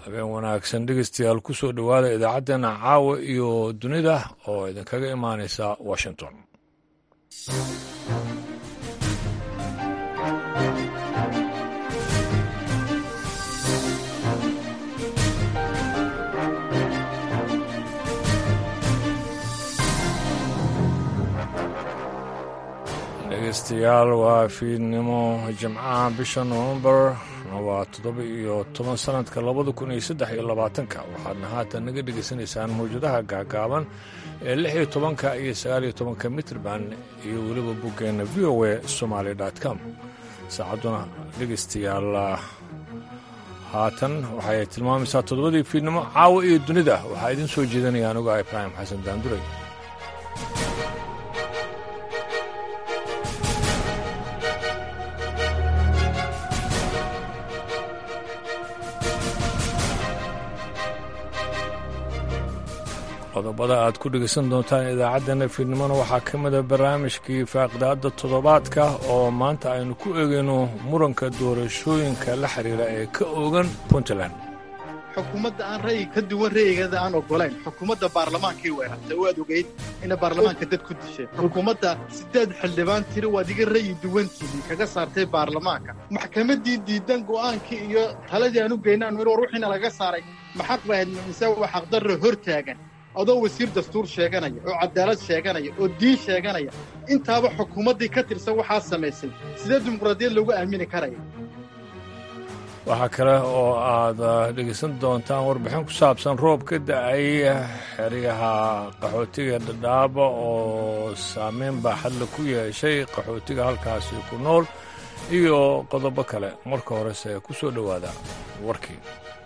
habeen wanaagsan dhegeystayaal ku soo dhowaada idaacaddeenna caawa iyo dunida oo idinkaga imaanaysa washington dhegeystayaal waa fiidnimo jimcaha bisha novembar waa toddoba iyo toban sanadka labada kun iyo saddex iyo labaatanka waxaadna haatan naga dhegaysanaysaan mawjadaha gaagaaban ee lix iyo tobanka iyo sagaal iyo tobanka mitrban iyo weliba boggeenna v o a somaali com saacadduna dhegaystayaal haatan waxay tilmaamaysaa toddobadii fiidnimo caawa iyo dunida waxaa idiin soo jeedanaya anugu ah ibraahim xasan daanduray qodobada aad ku dhegaysan doontaan idaacaddeenna fiidnimona waxaa ka mida barnaamijkii faaqidaadda toddobaadka oo maanta aynu ku eegayno muranka doorashooyinka la xiriira ee ka oogan puntland xukuumadda aan ra'yi ka duwan ra'yigeeda aan ogolayn xukuumadda baarlamaankii weerartay oo aad ogeyd inay baarlamaanka dad ku dishay xukuumadda siddeed xildhibaan tiri waad iga ra'yi duwantiidii kaga saartay baarlamaanka maxkamaddii diidan go'aankii iyo taladii aan u geynaan in war wixiina laga saaray maxaq bahayd mise waa xaqdarro hor taagan adoo wasiir dastuur sheeganaya oo cadaalad sheeganaya oo diin sheeganaya intaaba xukuumaddii ka tirsan waxaa samaysay sidee dimuqraadiyad loogu aamini karaya waxaa kale oo aad dhegaysan doontaan warbixin ku saabsan roob ka da'ay xeryaha qaxootiga dhadhaaba oo saameyn baaxadla ku yeeshay qaxootiga halkaasi ku nool iyo qodobo kale marka horese ku soo dhowaada warkii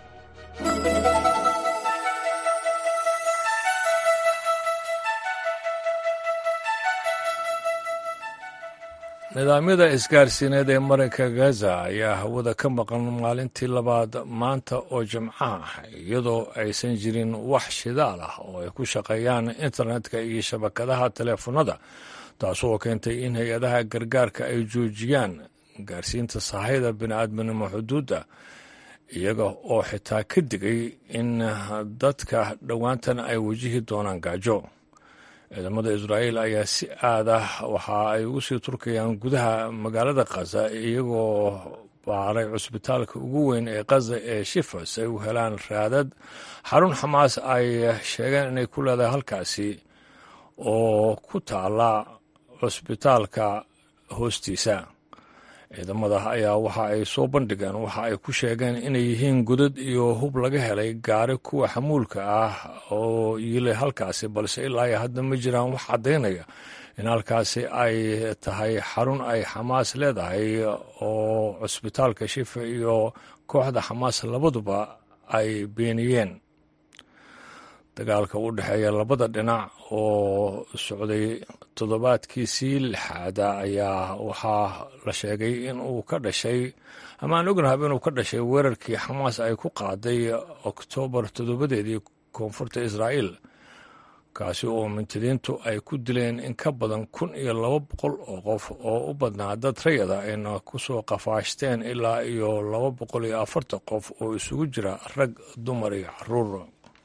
nidaamyada isgaarsiineed ee marinka gaza ayaa hawada ka maqan maalintii labaad maanta oo jimco ah iyadoo aysan jirin wax shidaal ah oo ay ku shaqeeyaan internetka iyo shabakadaha teleefanada taasoo keentay in hay-adaha gargaarka ay joojiyaan gaarsiinta sahayda bini'aadminimo xuduudda iyaga oo xitaa ka digay in dadka dhowaantan ay wajihi doonaan gaajo ciidamada israa'iil ayaa si aad ah waxa ay ugu sii turkayaan gudaha magaalada khaza iyagoo baaray cusbitaalka ugu weyn ee khaza ee shifa si ay u helaan raadad xarun xamaas ay sheegeen inay ku leedahay halkaasi oo ku taala cusbitaalka hoostiisa ciidamada ayaa waxa ay soo bandhigeen waxa ay ku sheegeen inay yihiin godad iyo hub laga helay gaari kuwa xamuulka ah oo yilay halkaasi balse ilaa iyo hadda ma jiraan wax caddaynaya in halkaasi ay tahay xarun ay xamaas leedahay oo cusbitaalka shifa iyo kooxda xamaas labaduba ay beeniyeen dagaalka u dhexeeya labada dhinac oo socday toddobaadkiisii lixaada ayaa waxaa la sheegay in uu ka dhashay ama aan ognahab inuu ka dhashay weerarkii xamaas ay ku qaaday oktoobar toddobadeedii koonfurta israa'iil kaasi oo mintidiintu ay ku dileen in ka badan kun iyo laba boqol oo qof oo u badnaa dad rayada ayna ku soo qafaashteen ilaa iyo laba boqol iyo afartan qof oo isugu jira rag dumar iyo caruur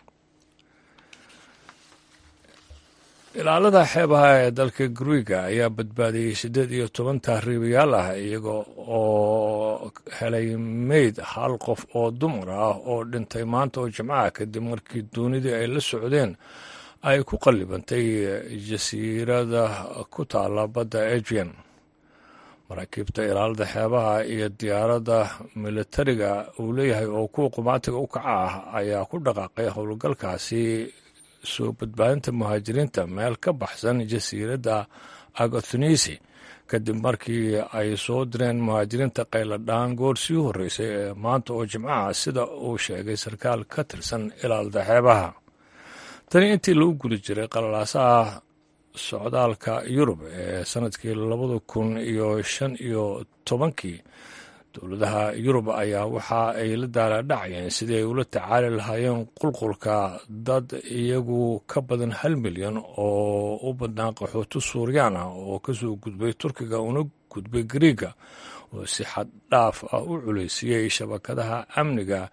ilaalada xeebaha ee dalka guriga ayaa badbaadiyey siddeed iyo toban tahriibayaal ah iyaga oo helay meyd hal qof oo dumar ah oo dhintay maanta oo jimcaha kadib markii doonidii ay la socdeen ay ku qallibantay jasiirada ku taala badda ajian maraakiibta ilaalada xeebaha iyo diyaaradda militariga uu leeyahay oo kuwa qumaatiga u kaca ah ayaa ku dhaqaaqay howlgalkaasi soo badbaadinta muhaajiriinta meel ka baxsan jasiiradda agathonisi kadib markii ay soo direen muhaajiriinta qayladhaan goor sii horreysay ee maanta oo jimcaha sida uu sheegay sarkaal ka tirsan ilaalada xeebaha tani intii lagu guda jiray qalalaasaha socdaalka yurub ee sanadkii labada kun iyo shan iyo tobankii dowladaha yurub ayaa waxa ay la daalaadhacayeen sidii ay ula tacaali lahaayeen qulqulka dad iyagu ka badan hal milyan oo u badnaa qaxooti suuriyaan ah oo kasoo gudbay turkiga una gudbay gariiga oo si xad dhaaf ah u culaysiiyey shabakadaha amniga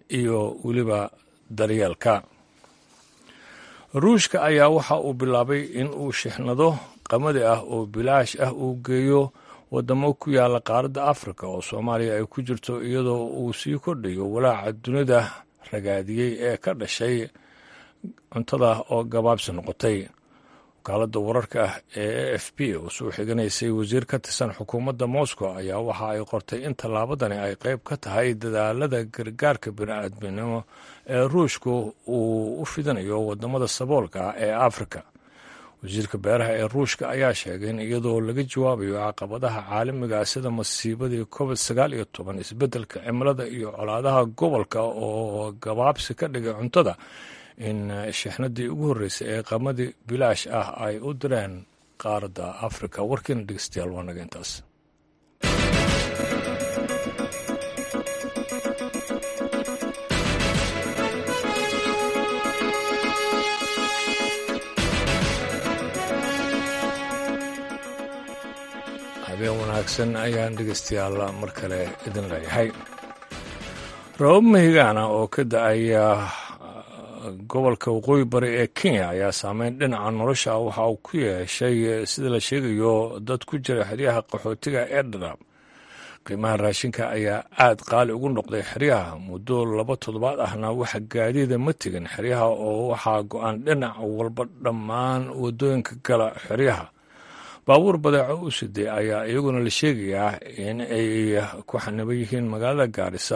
iyo weliba daryeelka ruushka ayaa waxa uu bilaabay in uu shixnado qamadi ah oo bilaash ah uu geeyo waddamo ku yaala qaaradda afrika oo soomaaliya ay ku jirto iyadoo uu sii kordhayo walaaca dunida ragaadiyey ee ka dhashay cuntada oo gabaabsi noqotay wakaaladda wararka ah ee a f b oo soo xiganaysay wasiir ka tirsan xukuumadda moscow ayaa waxa ay qortay in tallaabadani ay qayb ka tahay dadaalada gargaarka bini'aadminimo ee ruushku uu u fidinayo waddamada saboolka ah ee afrika wasiirka beeraha ee ruushka ayaa sheegay in iyadoo laga jawaabayo caqabadaha caalamiga sida masiibadii covid sagaal iyo toban isbeddelka cimilada iyo colaadaha gobolka oo gabaabsi ka dhigay cuntada in shixnadii ugu horreysay ee qamadi bilaash ah ay u direen qaaradda afrika warkiina dhegeystayaal waa naga intaas habeen wanaagsan ayaan dhegeystayaal mar kale idin leeyahay rabab mahigaana oo ka da-aya gobolka waqooyi bari ee kenya ayaa saameyn dhinaca nolosha waxa uu ku yeeshay sida la sheegayo dad ku jira xeryaha qaxootiga ee dhadhaab qiimaha raashinka ayaa aad qaali ugu noqday xeryaha muddo laba toddobaad ahna waxa gaadiida ma tegin xeryaha oo waxaa go-aan dhinac walba dhammaan waddooyinka gala xeryaha baabuur badeeco u siday ayaa iyaguna la sheegayaa in ay ku xaniban yihiin magaalada gaarisa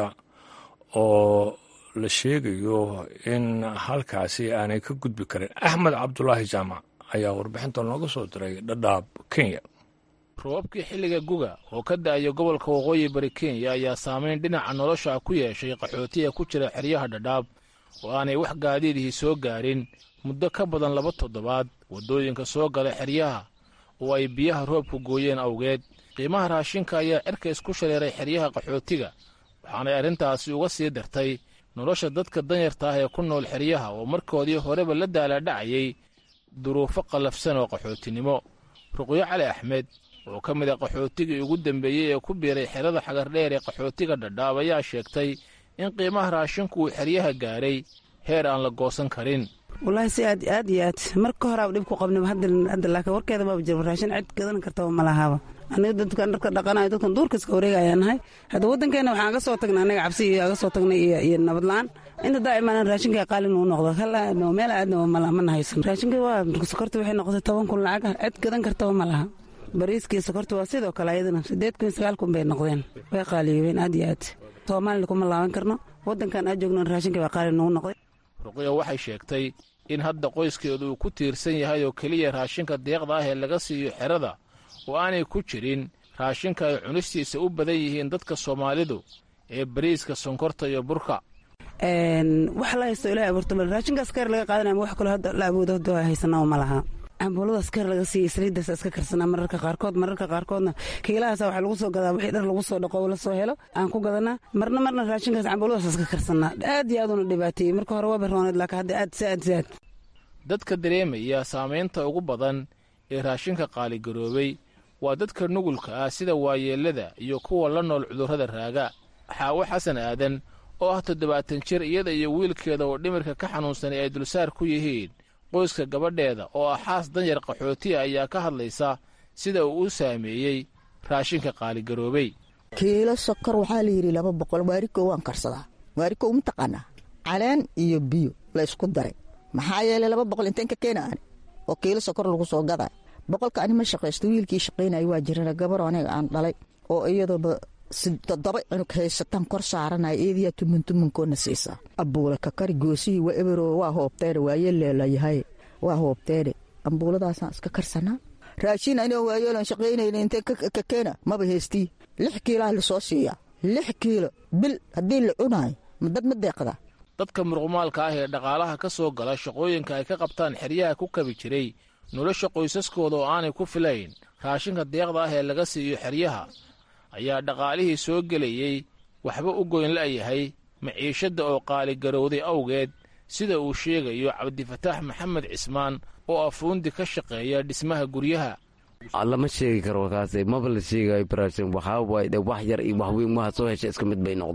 oo la sheegayo in halkaasi aanay ka gudbi karin axmed cabdulaahi jaamac ayaa warbixinta nooga soo diray dhadhaab kenya roobabkii xilliga guga oo ka da'aya gobolka waqooyi bari kenya ayaa saamayn dhinaca nolosha ku yeeshay qaxootiga ku jira xeryaha dhadhaab oo aanay wax gaadiidihii soo gaarin muddo ka badan laba toddobaad waddooyinka soo gala xeryaha oo ay biyaha roobku gooyeen awgeed qiimaha raashinka ayaa cirka isku shareeray xeryaha qaxootiga waxaanay arrintaasi uga sii dartay nolosha dadka danyarta ah ee ku nool xeryaha oo markoodii horeba la daalaadhacayay duruufo qallafsan oo qaxootinimo ruqyo cali axmed oo ka mid a qaxootigii ugu dembeeyey ee ku biiray xerada xagardheer ee qaxootiga dhadhaab ayaa sheegtay in qiimaha raashinku uu xeryaha gaaray heer aan la goosan karin wallaahi si aad aad iyo aad marka horaaba dhib ku qabnaba hadda laakiin warkeeda maaba jira raashin cid gadan kartaba ma lahaaba aniga dadkan dharka dhaqanayo dadkan duurka iska wareegayaan nahay hadda waddankeena waxaan aga soo tagnay anaga cabsi iyo aga soo tagnay iyo nabad la-aan inta daa'imaan raashinka qaali nuu noqdo halaadno meel aadna ma nahaysan raashinka waa sokorta waxay noqotay toban kun lacag ah cid gadan kartaba ma laha bariiskii sokorta waa sidoo kale ayadana sideed kun sagaal kun bay noqdeen way qaaliyoobeen aad iyo aad soomaalina kuma laaban karno waddankan aad joogno raashinka baa qaali nugu noqday ruqyo waxay sheegtay in hadda qoyskeedu uu ku tiirsan yahay oo keliya raashinka deeqda ah ee laga siiyo xerada oo aanay ku jirin raashinka ay cunistiisa u badan yihiin dadka soomaalidu ee bariiska sonkorta iyo burka wax la haysto ilahay abuurta mal raashinkaas keer laga qaadanaya wax kaloo hadda la awoodo hadda haysanaa ma laha cambuuladaas keer laga siiya saliiddaas iska karsanaa mararka qaarkood mararka qaarkoodna kiilahaasa waxaa lagu soo gadaa wixii dhar lagu soo dhaqo la soo helo aan ku gadanaa marna marna raashinkaas cambuuladaas iska karsanaa aad iyo aad una dhibaateeyey marka hore waa barooneed laakiin hadda aad si aad si aad dadka dareemaya saamaynta ugu badan ee raashinka qaaligaroobay waa dadka nugulka ah sida waayeellada iyo kuwa la nool cudurrada raaga xaawo xasan aadan oo ah toddobaatan jir iyada iyo wiilkeeda oo dhimirka ka xanuunsanay ay dulsaar ku yihiin qoyska gabadheeda oo ah xaas danyar qaxootiya ayaa ka hadlaysa sida uu u saameeyey raashinka qaaligaroobay kiilo sokor waxaa layidhi laba boqol waarikow waan karsadaa waarikow mataqaanaa caleen iyo biyo la ysku daray maxaa yeelay laba boqol inteen ka keena ani oo kiilo sokor lagu soo gaday boqolka ani ma shaqaysto wiilkii shaqaynaya waa jirana gabaroo aniga aan dhalay oo iyadooba toddoba cunug haysataan kor saaranaya eediyaa tumuntumunkoona siisaa ambuula kakari goosihii waa ebero waa hoobteene waayeeleelayahay waa hoobteene ambuuladaasaan iska karsanaa raashin anigoo waayeelan shaqaynayna intee ka keena maba heystii lix kiilaa lasoo siiyaa lix kiilo bil haddii la cunaayo ma dad ma deeqda dadka muruqmaalka ah ee dhaqaalaha ka soo gala shaqooyinka ay ka qabtaan xeryaha ku kabi jiray nolosha qoysaskooda oo aanay ku filayn raashinka deeqda ah ee laga siiyo xeryaha ayaa dhaqaalihii soo gelayey waxba u goyn la'yahay maciishadda oo qaaligarowday awgeed sida uu sheegayo cabdifataax maxamed cismaan oo afuundi ka shaqeeya dhismaha guryaha lama sheegi karo kaas maba la sheegayo barashin waxaa waaye wax yar iyo wax weyn waha soo hesha iska mid bay noqdeen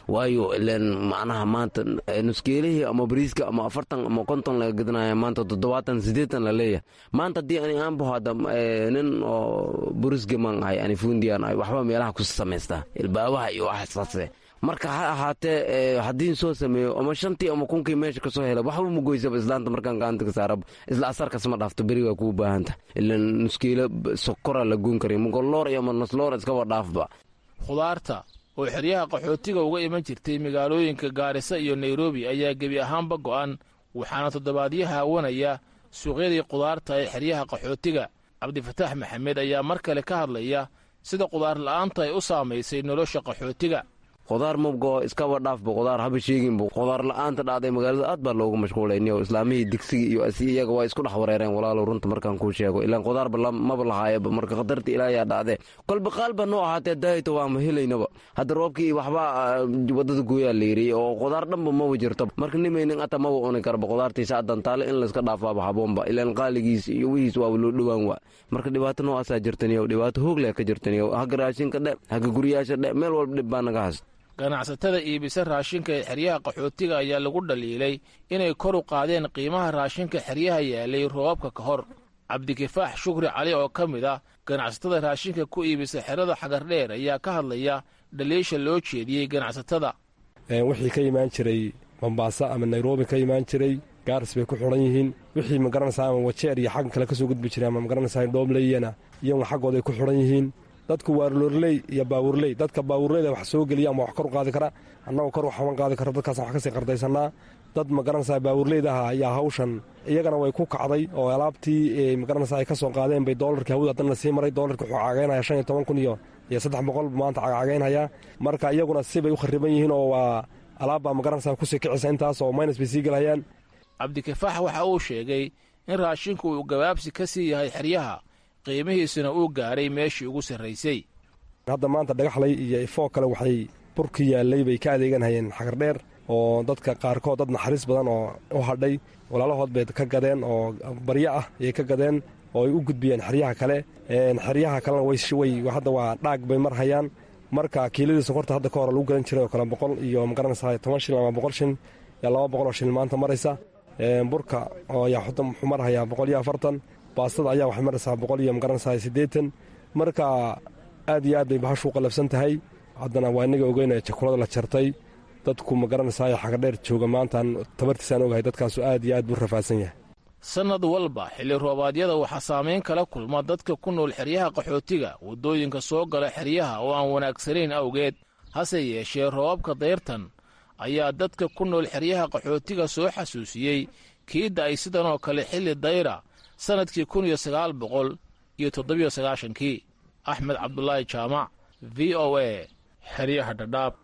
waayo ilen macnaha maanta nuskeelihii ama bariiska ama afartan ama konton laga gadanaya maanta toddobaatan siddeetan la leeyahay maanta haddii ani aan baho hadda nin oo burisgaman ahay ani fundiyan ahay waxba meelaha ku samaystaa ilbaabaha iyo waxsaase marka ha ahaatee haddiin soo sameeyo ama shantii ama kunkii meesha kasoo hela waxba ma goysaba islaanta markaan gacanta ka saaraba isla asarkas ma dhaafto beri waa kuu baahanta ilan nuskeelo sokora la goon karay mugoloor iyo ama nasloor iskaba dhaafba khudaarta oo xeryaha qaxootiga uga iman jirtay magaalooyinka gaarisa iyo nairobi ayaa gebi ahaanba go'an waxaana toddobaadyaha awanaya suuqyadii khudaarta ee xeryaha qaxootiga cabdifataax maxamed ayaa mar kale ka hadlaya sida khudaar la'aanta ay u saamaysay nolosha qaxootiga khudaar mabgo iskaba dhaafba khudaar haba sheeginba khudaar la'aanta dhacday magaalada aad baa loogu mashquulayniyo islaamihii digsiga iyo asi iyaga waa isku dhex wareereen walaalow runta markaan kuu sheego ilaan khudaarba maba lahaayaba marka khatarta ilaayaa dhacdee kolba qaalba noo ahaatee daayto waama helaynaba hadda roobkii waxba wadada gooyaa layiri oo khudaar dhanba maba jirto marka nimaynin ata maba uni karba khudaartiisa adantaale in layska dhaafaaba haboonba ilaan qaaligiis iyo wihiis waaba loo dhowaan waa marka dhibaato noocaasaa jirtaniyo dhibaato hoogleh ka jirtaniyo haga raashinka dhe haga guryaasha dhe meel walba dhib baa naga haysta ganacsatada iibisa raashinka ee xeryaha qaxootiga ayaa lagu dhaliilay inay kor u qaadeen qiimaha raashinka xeryaha yaalay roobabka ka hor cabdikifaax shukri cali oo ka mid ah ganacsatada raashinka ku iibisa xerada xagardheer ayaa ka hadlaya dhaliisha loo jeediyey ganacsatada wixii ka imaan jiray mombaaso ama nairobi ka imaan jiray gaaris bay ku xidhan yihiin wixii magaranaysaa ama wajeer iyo xagga kale ka soo gudbi jiray ama magaranaysaa dhoomleyana iyaguna xaggooday ku xidhan yihiin dadku waa loorley iyo baawurley dadka baawurleyda wax soo geliya ama wax kor u qaadi kara annagoo kor waxaman qaadi karo dadkaas wax kasii qardaysanaa dad magaranaysaa baawurleyda aha ayaa hawshan iyagana way ku kacday oo alaabtii magaranaysaa ay ka soo qaadeen bay doolarkii hawada haddana sii maray doolarkii wuxuu cagaynaya shan iyo toban kun iyo iyo saddex boqol maanta cagacagaynaya marka iyaguna sibay u khariban yihiin oo waa alaabbaa magaranaysaa kusii kicisa intaas oo minus bay sii gelayaan cabdikifaax waxa uu sheegay in raashinku uu gabaabsi ka sii yahay xeryaha qiimihiisuna uu gaaray meeshii ugu sarraysay hadda maanta dhagaxlay iyo ifoo kale waxay burki yaallay bay ka adeeganhayeen xagardheer oo dadka qaarkood dad naxariis badan oo u hadhay walaalahood bay ka gadeen oo baryo ah ayay ka gadeen oo ay u gudbiyeen xeryaha kale xeryaha kalena way hadda waa dhaag bay mar hayaan marka kiiladii sokorta hadda ka hore lagu gadan jiray oo kale boqol iyo magaranaysaa toban shil ama boqol shin yaa laba boqol oo shil maanta maraysa burka oo ayaa wuxuu marhayaa boqol iyo afartan baastada ayaa waxay maraysaa boqol iyo magaranaysaa siddeetan marka aad iyo aad bay bahashu u qalabsan tahay haddana waa inaga ogeynaya jakulada la jartay dadku magaranaysaa xagadheer jooga maantaan tabartiisaan ogahay dadkaasu aad iyo aad buu rafaadsan yahay sannad walba xilli roobaadyada waxaa saamayn kala kulma dadka ku nool xeryaha qaxootiga waddooyinka soo gala xeryaha oo aan wanaagsanayn awgeed hase yeeshee roobabka dayrtan ayaa dadka ku nool xeryaha qaxootiga soo xasuusiyey kiidda ay sidan oo kale xilli dayra sannadkii kun iyo sagaal boqol iyo toddobiyo sagaashankii axmed cabdulaahi jaamac v o a xeryaha dhadhaab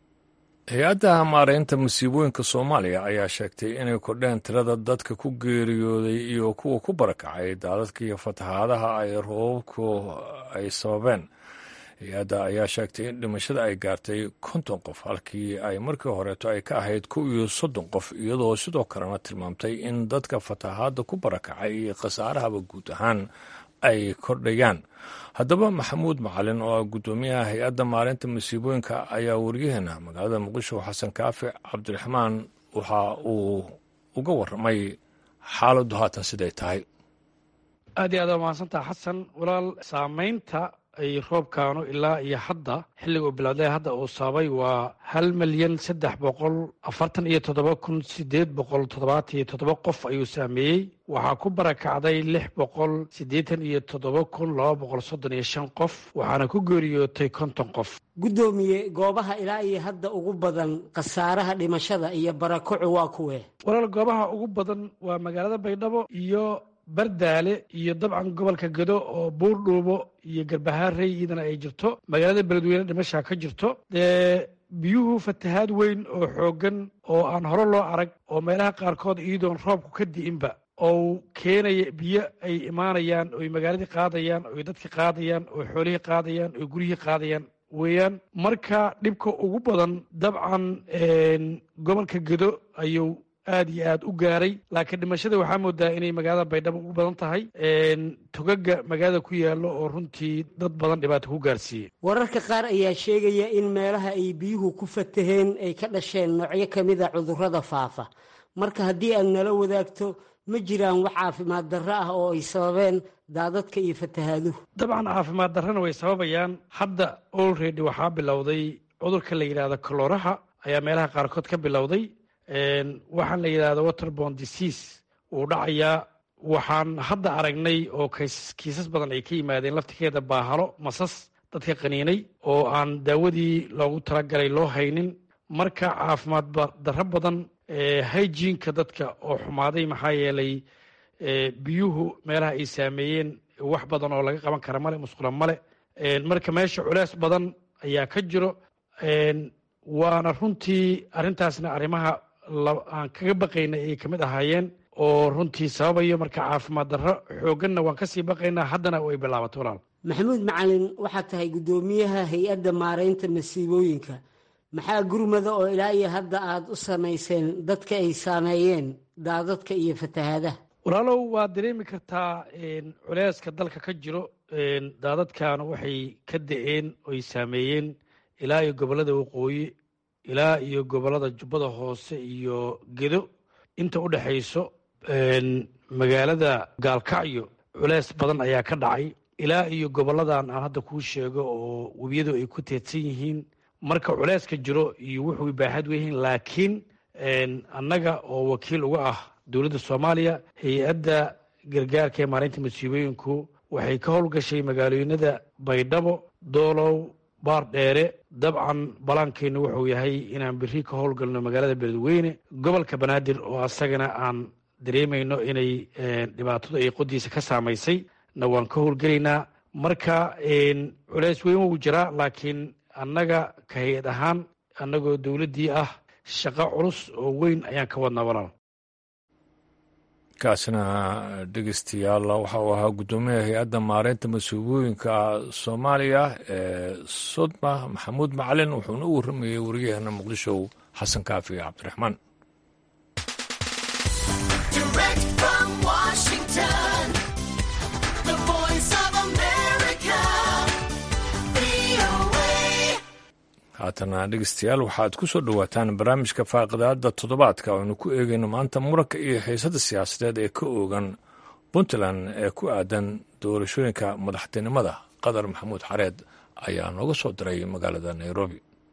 hay-adda maaraynta masiibooyinka soomaaliya ayaa sheegtay inay kordheen tirada dadka ku geeriyooday iyo kuwa ku barakacay daadadka iyo fatahaadaha ay roobabku ay sababeen hay-adda ayaa sheegtay in dhimashada ay gaartay konton qof halkii ay markii horeeto ay ka ahayd kow iyo soddon qof iyadoo sidoo kalena tilmaamtay in dadka fatahaadda ku barakacay iyo khasaarahaba guud ahaan ay kordhayaan haddaba maxamuud macalin oo ah guddoomiyaha hay-adda maalinta masiibooyinka ayaa wariyaheena magaalada muqdisho xasan kaafi cabdiraxmaan waxa uu uga warramay xaaladdu haatan siday tahay aad iyo aad waa mahadsantaha xasan walaal saamaynta ay roobkaanu ilaa iyo hadda xilliga uu bilowday hadda uu sababay waa hal milyan saddex boqol afartan iyo toddoba kun sideed boqol toddobaatan iyo toddoba qof ayuu saameeyey waxaa ku barakacday lix boqol siddeetan iyo toddoba kun laba boqol soddon iyo shan qof waxaana ku geeriyootay konton qof guddoomiye goobaha ilaa iyo hadda ugu badan khasaaraha dhimashada iyo barakocu waa kuwee walaal goobaha ugu badan waa magaalada baydhabo iyo bardaale iyo dabcan gobolka gedo oo buurdhuubo iyo garbahaarey iyadana ay jirto magaalada beledweyne dhimashaa ka jirto dee biyuhu fatahaad weyn oo xooggan oo aan hore loo arag oo meelaha qaarkood iyadoon roobku ka di'inba oo keenaya biyo ay imaanayaan oy magaaladii qaadayaan oy dadkii qaadayaan oy xoolihii qaadayaan oy guryihii qaadayaan weeyaan marka dhibka ugu badan dabcan gobolka gedo ayuu aad iyo aad u gaaray laakiin dhimashada waxaa moodaa inay magaalada baydhabo ugu badan tahay togaga magaalada ku yaallo oo runtii dad badan dhibaato ku gaarsiiyey wararka qaar ayaa sheegaya in meelaha ay biyuhu ku fataheen ay ka dhasheen noocyo ka mid a cudurrada faafa marka haddii aad nala wadaagto ma jiraan wax caafimaad darro ah oo ay sababeen daadadka iyo fatahaaduhu dabcan caafimaad darrana way sababayaan hadda olredy waxaa bilowday cudurka la yidhahdo kalooraha ayaa meelaha qaarkood ka bilowday waxaan la yidhahdo waterbon disease wuu dhacayaa waxaan hadda aragnay oo kiisas badan ay ka yimaadeen laftikeeda baahalo masas dadka qaniinay oo aan daawadii loogu talagalay loo haynin marka caafimaad darro badan hygiinka dadka oo xumaaday maxaa yeelay biyuhu meelaha ay saameeyeen wax badan oo laga qaban kara male musqula male marka meesha culeys badan ayaa ka jiro waana runtii arrintaasna arrimaha aan kaga baqaynay ay kamid ahaayeen oo runtii sababayo marka caafimaad darro xoogganna waan kasii baqaynaa haddana ay bilaabato walaal maxamuud macalin waxaad tahay guddoomiyaha hay-adda maaraynta masiibooyinka maxaa gurmada oo ilaa iyo hadda aad u samayseen dadka ay saameeyeen daadadka iyo fatahaadaha walaalow waad dareemi kartaa culeyska dalka ka jiro daadadkan waxay ka da-een oy saameeyeen ilaa iyo gobollada waqooyi ilaa iyo gobollada jubbada hoose iyo gedo inta u dhexayso magaalada gaalkacyo culeys badan ayaa ka dhacay ilaa iyo gobolladan aan hadda kuu sheego oo webiyadu ay ku teedsan yihiin marka culeyska jiro iyo wuxuu baaxad weyihiin laakiin annaga oo wakiil uga ah dowladda soomaaliya hay-adda gargaarka ee maalinta masiibooyinku waxay ka howlgashay magaalooyinada baydhabo doolow baar dheere dabcan balaankeennu wuxuu yahay inaan beri ka howlgalno magaalada beledweyne gobolka banaadir oo asagana aan dareemayno inay dhibaatadu ay qodiisa ka saamaysay na waan ka howlgelaynaa marka culeys weyn wuu jiraa laakiin annaga ka hay-ad ahaan annagoo dowladdii ah shaqo culus oo weyn ayaan ka wadnaa walaal kaasina dhegeystayaal waxa uu ahaa guddoomiyaha hay-adda maareynta masuubooyinka soomaaliya ee sodma maxamuud macalin wuxuuna u warramayey wariyaheena muqdisho xasan kaafi cabdiraxmaan haatana dhegeystayaal waxaad ku soo dhowaataan barnaamijka faaqidaada toddobaadka aynu ku eegayno maanta muranka iyo xiisada siyaasadeed ee ka oogan puntland ee ku aadan doorashooyinka madaxtinimada qadar maxamuud xareed ayaa nooga soo diray magaalada nairobi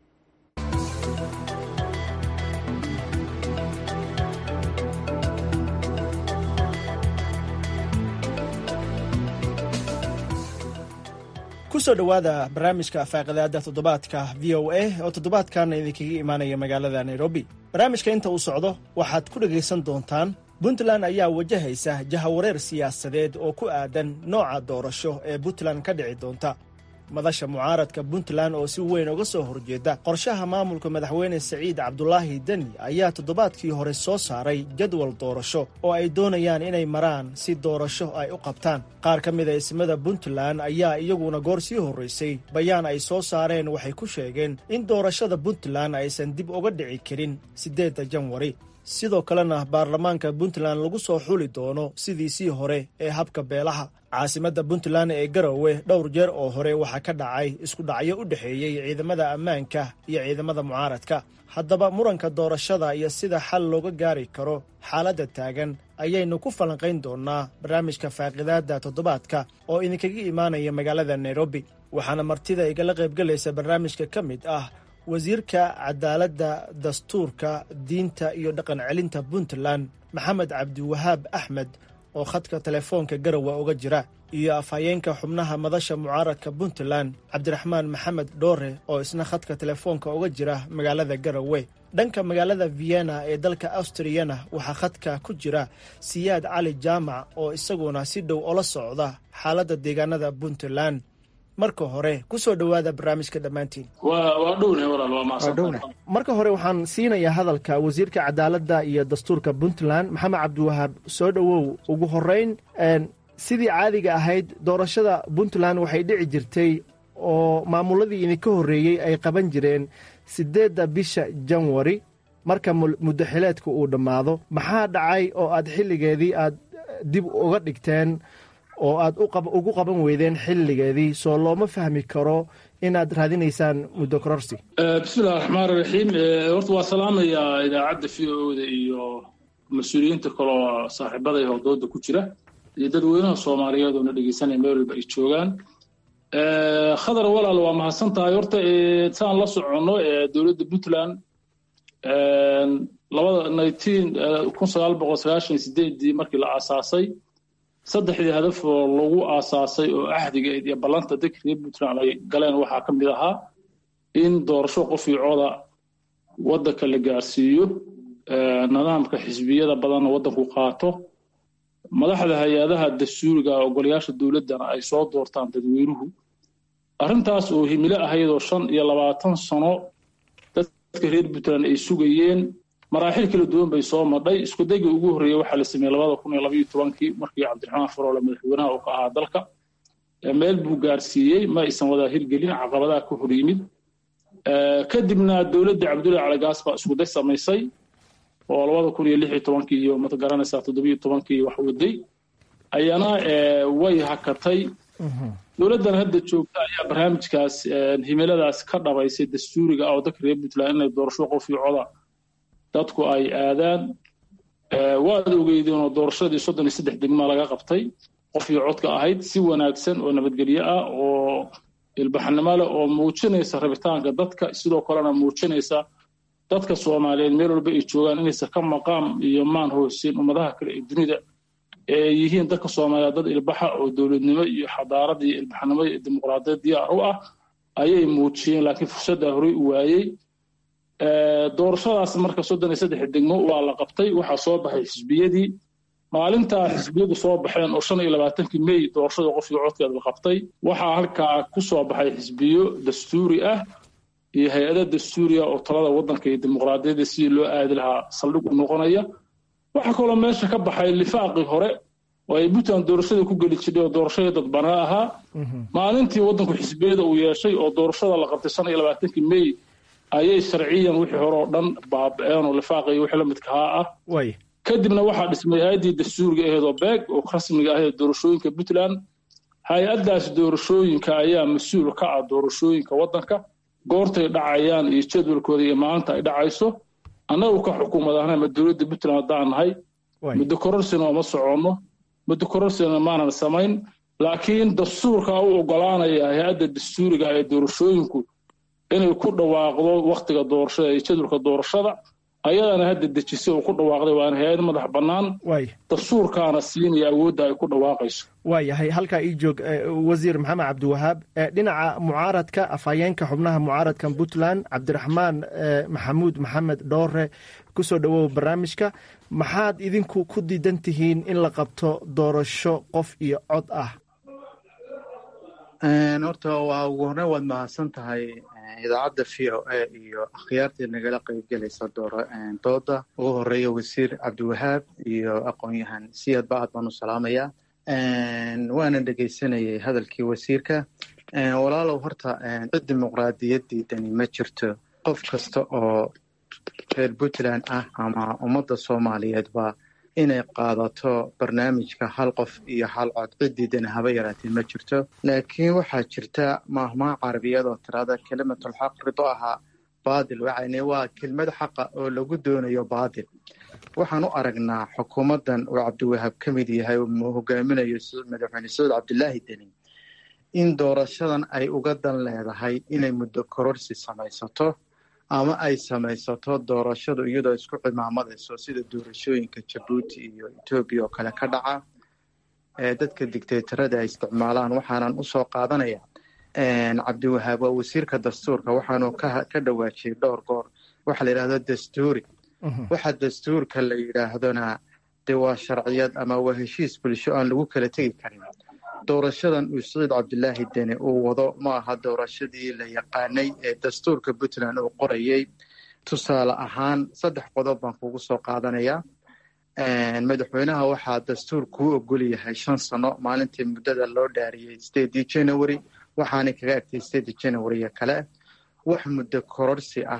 kusoo dhowaada barnaamijka faaqidaada toddobaadka v o a oo toddobaadkan idinkaga imaanaya magaalada nairobi barnaamijka inta uu socdo waxaad ku dhegaysan doontaan puntland ayaa wajahaysa jahawareer siyaasadeed oo ku aadan nooca doorasho ee puntland ka dhici doonta madasha mucaaradka puntland oo si weyn uga soo horjeeda qorshaha maamulka madaxweyne siciid cabdulaahi deni ayaa toddobaadkii hore soo saaray jadwal doorasho oo ay doonayaan inay maraan si doorasho ay u qabtaan qaar ka mid a ismada puntland ayaa iyaguna goor sii horraysay bayaan ay soo saareen waxay ku sheegeen in doorashada puntland aysan dib uga dhici karin siddeedda janwari sidoo kalena baarlamaanka puntland lagu soo xuli doono sidiisii hore ee habka beelaha caasimadda puntland ee garowe dhowr jeer oo hore waxaa ka dhacay isku dhacyo u dhexeeyey ciidamada ammaanka iyo ciidamada mucaaradka haddaba muranka doorashada iyo sida xal looga gaari karo xaaladda taagan ayaynu ku falanqayn doonnaa barnaamijka faaqidaadda toddobaadka oo idinkaga imaanaya magaalada nairobi waxaana martida igala qaybgelaysa barnaamijka ka mid ah wasiirka cadaaladda dastuurka diinta iyo dhaqan celinta puntland maxamed cabdiwahaab axmed oo khadka telefoonka garowe uga jira iyo afhayeenka xubnaha madasha mucaaradka puntland cabdiraxmaan maxamed dhoore oo isna khadka telefoonka uga jira magaalada garowe dhanka magaalada vienna ee dalka austriyana waxaa khadka ku jira siyaad cali jaamac oo isaguna si dhow ola socda xaaladda deegaanada puntland marka hore ku soo dhowaada barnaamijka dhammaantiin marka hore waxaan siinayaa hadalka wasiirka cadaaladda iyo dastuurka puntland maxamed cabdiwahaab soo dhowow ugu horeyn sidii caadiga ahayd doorashada puntland waxay dhici jirtay oo maamuladii idinka horreeyey ay qaban jireen siddeedda bisha janwari marka muddo xileedka uu dhammaado maxaa dhacay oo aad xilligeedii aad dib uga dhigteen oo aad ugu qaban weydeen xilligeedii soo looma fahmi karo inaad raadinaysaan muddo kororsi bismillahi raxmaan raxiim horta waa salaamayaa idaacadda v o da iyo mas-uuliyiinta kaloo saaxiibada iyo howdooda ku jira iyo dadweynaha soomaaliyeed oo na dhegeysanaya meel walba ay joogaan khadar walaal waa mahadsan tahay horta saan la soconno dowladda puntland labada nineteen kun sagaal boqol sagaashan sideedii markii la aasaasay saddexdii hadaf oo lagu aasaasay oo ahdigeed iyo ballanta dadka reer puntland ay galeen waxaa ka mid ahaa in doorasho qof iyo coda waddanka la gaarsiiyo nidaamka xisbiyada badanna waddanku qaato madaxda hay-adaha dastuuriga ogolayaasha dowladdana ay soo doortaan dadweynuhu arrintaas oo himilo ahaydoo shan iyo labaatan sano dadka reer puntland ay sugayeen maraaxil kala duwan bay soo madhay iskudayga ugu horreeya waxaa la sameeyey labada kun iyo labaiyo tobankii markii cabdiraxmaan faroole madaxweynaha uu ka ahaa dalka meel buu gaarsiiyey ma aysan wadaa hirgelin caqabadaha ka hor yimid kadibna dowladda cabdullahi caligaas baa iskuday samaysay oo labada kun iyo lix iyo tobankii iyo mad garanaysaa toddobiyo tobankii wax waday ayana way hakatay dowladdan hadda joogta ayaa barnaamijkaas himiladaas ka dhabaysay dastuuriga ah oo dadka reer puntland inay doorasho qof iyo coda dadku ay aadaan waad ogeydeen oo doorashadii soddon iyo saddex degmaa laga qabtay qof iyo codka ahayd si wanaagsan oo nabadgelyo ah oo ilbaxnimo leh oo muujinaysa rabitaanka dadka sidoo kalena muujinaysa dadka soomaaliyeed meel walba ay joogaan inaysan ka maqaam iyo maan hoosin ummadaha kale ee dunida ee yihiin dadka soomaaliyeed dad ilbaxa oo dowladnimo iyo xadaarad iyo ilbaxnimo iyo dimuqraadiyad diyaar u ah ayay muujiyeen laakiin fursaddaa horey u waayey doorashadaas marka soddon iyo saddex degmo waa la qabtay waxaa soo baxay xisbiyadii maalintaa xisbiyadu soo baxeen oo shan iyo labaatankii mey doorashada qof iyo codkeed la qabtay waxaa halkaa ku soo baxay xisbiyo dastuuri ah iyo hay-ada dastuuriya oo talada waddanka iyo dimuqraadiyadda sidii loo aadi lahaa saldhig u noqonaya waxaa kaloo meesha ka baxay lifaaqii hore oo ay puntland doorashada ku geli jirtay oo doorashadii dadbanaa ahaa maalintii waddanku xisbiyada uu yeeshay oo doorashada la qabtay shan iyo labaatankii mey ayay sharciyan wixii hore oo dhan baaba-een oo lifaaqii wixii la midkahaa ah kadibna waxaa dhismay hay-addii dastuuriga aheed oo beeg oo rasmiga aheed doorashooyinka puntland hay-addaas doorashooyinka ayaa mas-uul ka ah doorashooyinka waddanka goortay dhacayaan iyo jadwalkooda iyo maalinta ay dhacayso annagu ka xukuumad ahna ma dowladda puntland haddaan nahay muddo kororsina ooma soconno muddo kororsina maanan samayn laakiin dastuurka u ogolaanaya hay-adda dastuuriga ee doorashooyinku inay ku dhawaaqdo waktiga doorashada iyo jadwalka doorashada ayadana hadda dejisay oo ku dhawaaqday waana hay-ad madax bannaan dastuurkaana siinaya awoodda ay ku dhawaaqayso waayahay halkaa ii joog wasiir maxamed cabdiwahaab dhinaca mucaaradka afhayeenka xubnaha mucaaradkan puntland cabdiraxmaan maxamuud maxamed dhoore kusoo dhowow barnaamijka maxaad idinku ku diidan tihiin in la qabto doorasho qof iyo cod ah horta waa ugu horreyn waad mahadsan tahay idaacadda v o a iyo akhyaartii nagala qaybgelaysa dooda ugu horeeya wasiir cabdiwahaab iyo aqoon-yahan siyad ba aad baan u salaamayaa waana dhegaysanayay hadalkii wasiirka walaalow horta cid dimuqraadiyaddani ma jirto qof kasta oo reer puntland ah ama ummadda soomaaliyeedba inay qaadato barnaamijka hal qof iyo hal cod ciddiidana haba yaraatee ma jirto laakiin waxaa jirta maahmaa carabiyad oo tirada kelimatulxaq rido ahaa baadil waxayne waa kelmad xaqa oo lagu doonayo baadil waxaan u aragnaa xukuumaddan uu cabdiwahaab ka mid yahay uu hogaaminayo madaxweyne sacuud cabdilaahi deni in doorashadan ay uga dan leedahay inay muddo kororsi samaysato ama ay samaysato doorashadu iyadoo isku cimaamadayso sida doorashooyinka jabuuti iyo etoobiya oo kale ka dhaca ee dadka digtaytarada ay isticmaalaan waxaanan usoo qaadanaya cabdiwahaab waa wasiirka dastuurka waxaanu ka dhawaajiyey dhowr goor waxaa la yidhahdo dastuuri waxa dastuurka la yidhaahdona de waa sharciyad ama waa heshiis bulsho aan lagu kala tegi karin doorashadan uu saciid cabdilaahi deni uu wado ma aha doorashadii la yaqaanay ee dastuurka puntland uu qorayey tusaale ahaan saddex qodob baan kugu soo qaadanayaa madaxweynaha waxaa dastuur kuu ogol yahay shan sano maalintii muddada loo dhaariyey stedii january waxaanay kaga agtay stedii january kale wax muddo kororsi ah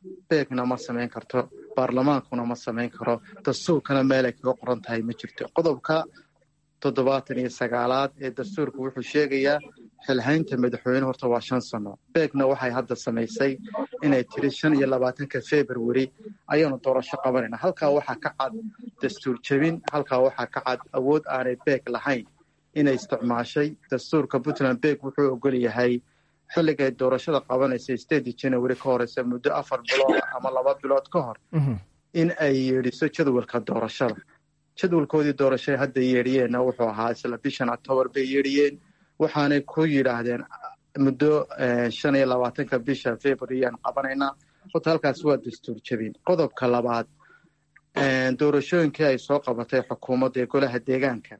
beegna ma samayn karto baarlamaankuna ma samayn karo dastuurkana meelay kaga qoran tahay ma jirto qodobka toddobaatan iyo sagaalaad ee dastuurka wuxuu sheegayaa xilhaynta madaxweyne horta waa shan sano beegna waxay hadda samaysay inay tiri shan iyo labaatanka february ayaanu doorasho qabanayna halkaa waxaa ka cad dastuur jebin halkaa waxaa ka cad awood aanay beeg lahayn inay isticmaashay dastuurka puntland beeg wuxuu ogol yahay xilligay doorashada qabanaysa stedi january ka horeysa muddo afar bilood ama laba bilood ka hor in ay yeedhiso jadwalka doorashada jadwalkoodii doorashay hadda yeedhiyeenna wuxuu ahaa isla bishan octoobar bay yeedhiyeen waxaanay ku yidhaahdeen muddo shan iyo labaatanka bisha februaryaan qabanaynaa horta halkaas waa dastuur jebin qodobka labaad doorashooyinkii ay soo qabatay xukuumadda ee golaha deegaanka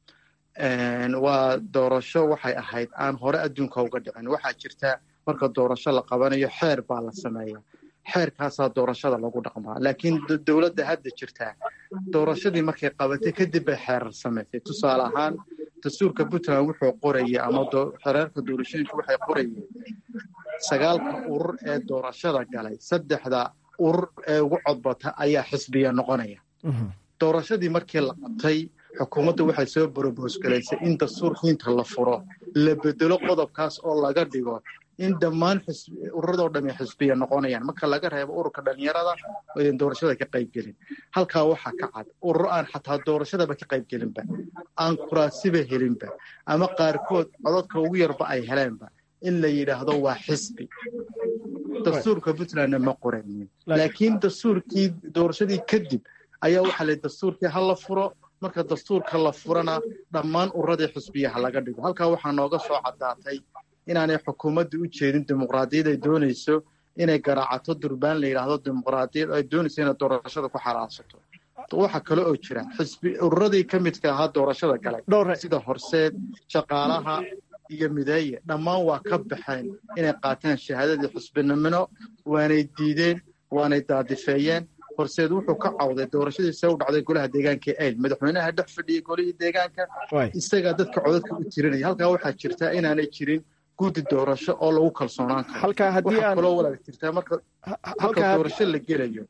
waa doorasho waxay ahayd aan hore adduunka uga dhicin waxaa jirta marka doorasho la qabanayo xeer baa la sameeya xeerkaasaa doorashada lagu dhaqmaa laakiin dowladda hadda jirtaa doorashadii markay qabatay kadib bay xeerar samaysay tusaale ahaan dastuurka puntland wuxuu qorayay ama xereerka doorashooyinka waxay qorayeen sagaalka urur ee doorashada galay saddexda urur ee ugu codbata ayaa xisbiya noqonaya doorashadii markii la qabtay xukuumadda waxay soo boroboos galaysay in dastuurka inta la furo la bedelo qodobkaas oo laga dhigo in dhammaan ururadoo dhami xisbiya noqonayaan marka laga reebo ururka dhalinyarada oyan doorashada ka qaybgelin halkaa waxaa ka cad ururo aan xataa doorashadaba ka qaybgelinba aan kuraasiba helinba ama qaarkood cododka ugu yarba ay heleenba in la yidhaahdo waa xisbi dastuurka puntlandna ma qoraynin laakiin dastuurkii doorashadii kadib ayaa waxaa la dastuurkii ha la furo marka dastuurka la furana dhammaan ururadii xisbiyaha laga dhigo halkaa waxaa nooga soo caddaatay inaanay xukuumadda u jeedin dimuqraadiyad ay doonayso inay garaacato durbaan la yidhaahdo dimuqraadiyad ay doonayso inay doorashada ku xalaashato waxaa kale oo jira xisbi ururadii ka midka ahaa doorashada galay sida horseed shaqaalaha iyo mideeye dhammaan waa ka baxeen inay qaataan shahaadadii xisbinimino waanay diideen waanay daadifeeyeen horseed wuxuu ka cawday doorashadiisa u dhacday golaha deegaanka eyl madaxweynaha dhex fadhiyey golihii deegaanka isagaa dadka codadka u tirinaya halkaa waxaa jirtaa inaanay jirin guddi doorasho oo lagu kalsoonaan karo waxaa kaloo walaal jirtaa marka marka doorasho la gelayo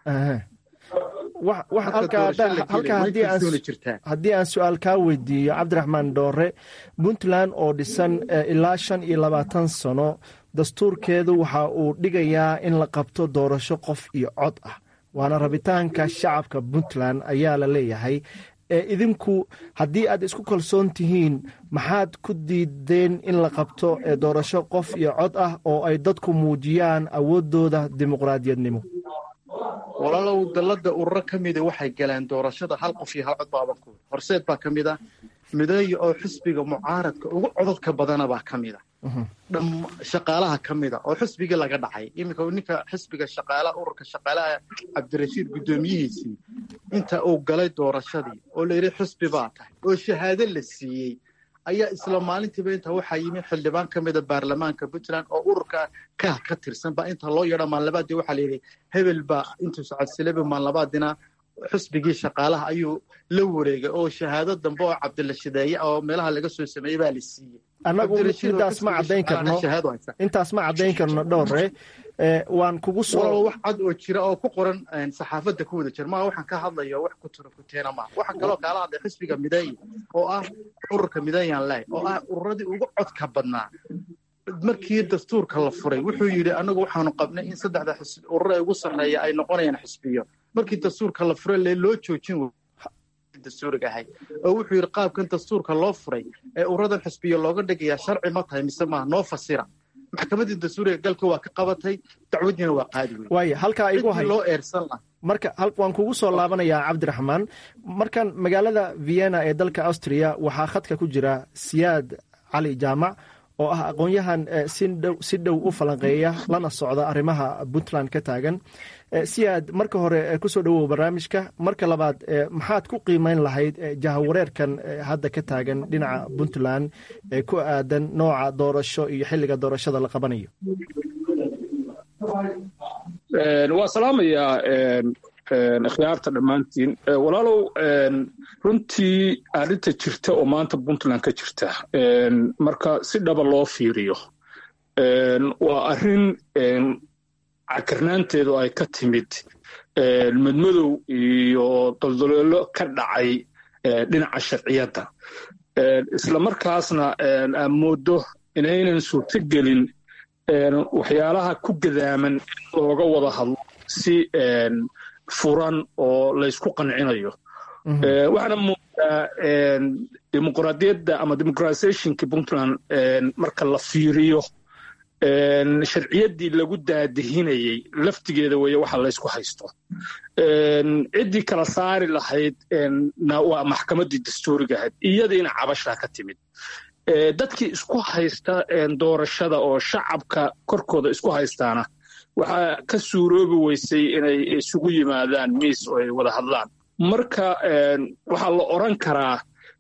haddii aan su-aal kaa weydiiyo cabdiraxmaan dhoore puntland oo dhisan ilaa shan iyo labaatan sano dastuurkeedu waxa uu dhigayaa in la qabto doorasho qof iyo cod ah waana rabitaanka shacabka puntland ayaa la leeyahay ee idinku haddii aad isku kalsoon tihiin maxaad ku diideen in la qabto doorasho qof iyo cod ah oo ay dadku muujiyaan awooddooda dimuqraadiyadnimo walaalow dalladda ururo ka mida waxay galeen doorashada hal qof iyo hal cod baabankood horseed baa ka mid a mideeya oo xisbiga mucaaradka ugu codadka badana baa ka mid a shaqaalaha ka mida oo xisbigii laga dhacay iminka ninka xisbiga shaqaalaha ururka shaqaalaha cabdirashiid guddoomiyihiisii inta uu galay doorashadii oo la yidhi xisbi baa tahay oo shahaado la siiyey ayaa isla maalintiiba inta waxaa yimi xildhibaan ka mida baarlamaanka puntland oo ururka kaah ka tirsan baa inta loo yeedha maalnabaadii waxaa layidhi hebel baa intuu socodsilaba maalnabaadina xisbigii shaqaalaha ayuu la wareegay oo shahaado dambe oo cabdila shideeye oo meelaha laga soo sameeyey baa la siiyey annagu midaas ma caddayn karno intaas ma caddayn karno dhowre waan kugu soo wax cad oo jira oo ku qoran saxaafadda ku wada jira maa waxaan ka hadlayo wax ku turo kuteena maa waxaan kaloo kaala hadlay xisbiga mideeye oo ah ururka mideeyaan leh oo ah ururadii ugu codka badnaa markii dastuurka la furay wuxuu yidhi anagu waxaanu qabnay in saddexda urur ee ugu sarreeya ay noqonayaan xisbiyo markii dastuurka la furay lee loo joojin dastuuriga ahay oo wuxuu yidhi qaabkan dastuurka loo furay ee ururadan xisbiyo looga dhigayaa sharci ma tahay mise maaha noo fasira maxkamaddii dastuuriga galka waa ka qabatay dacwadiina waa qaadi wey waaya halkaa igu hay loo eersan lah marka waan kugu soo laabanayaa cabdiraxmaan markan magaalada vienna ee dalka austria waxaa khadka ku jira siyaad cali jaamac oo ah aqoon-yahan si dhow u falanqeeya lana socda arrimaha puntland ka taagan siyaad marka hore kusoo dhowow barnaamijka marka labaad maxaad ku qiimeyn lahayd jahawareerkan hadda ka taagan dhinaca puntland ee ku aadan nooca doorasho iyo xilliga doorashada la qabanayo waa salaamayaa ikhyaarta dhammaantiin walaalow runtii arrinta jirta oo maanta puntland ka jirta marka si dhaba loo fiiriyo waa arrin cakarnaanteedu ay ka timid madmadow iyo doldoleelo ka dhacay dhinaca sharciyadda isla markaasna aa moodo inaynan suurto gelin waxyaalaha ku gadaaman in looga wada hadlo si furan oo laysku qancinayo waxaana moodaa dimuqraadiyadda ama dimuqratisationka puntland marka la fiiriyo sharciyaddii lagu daadihinayey laftigeeda weeye waxa laysku haysto ciddii kala saari lahayd na waa maxkamaddii dastuuriga ahayd iyadiina cabashaa ka timid dadkii isku haysta doorashada oo shacabka korkooda isku haystaana waxaa ka suuroobi weysay inay isugu yimaadaan miis oo ay wada hadlaan marka waxaa la odran karaa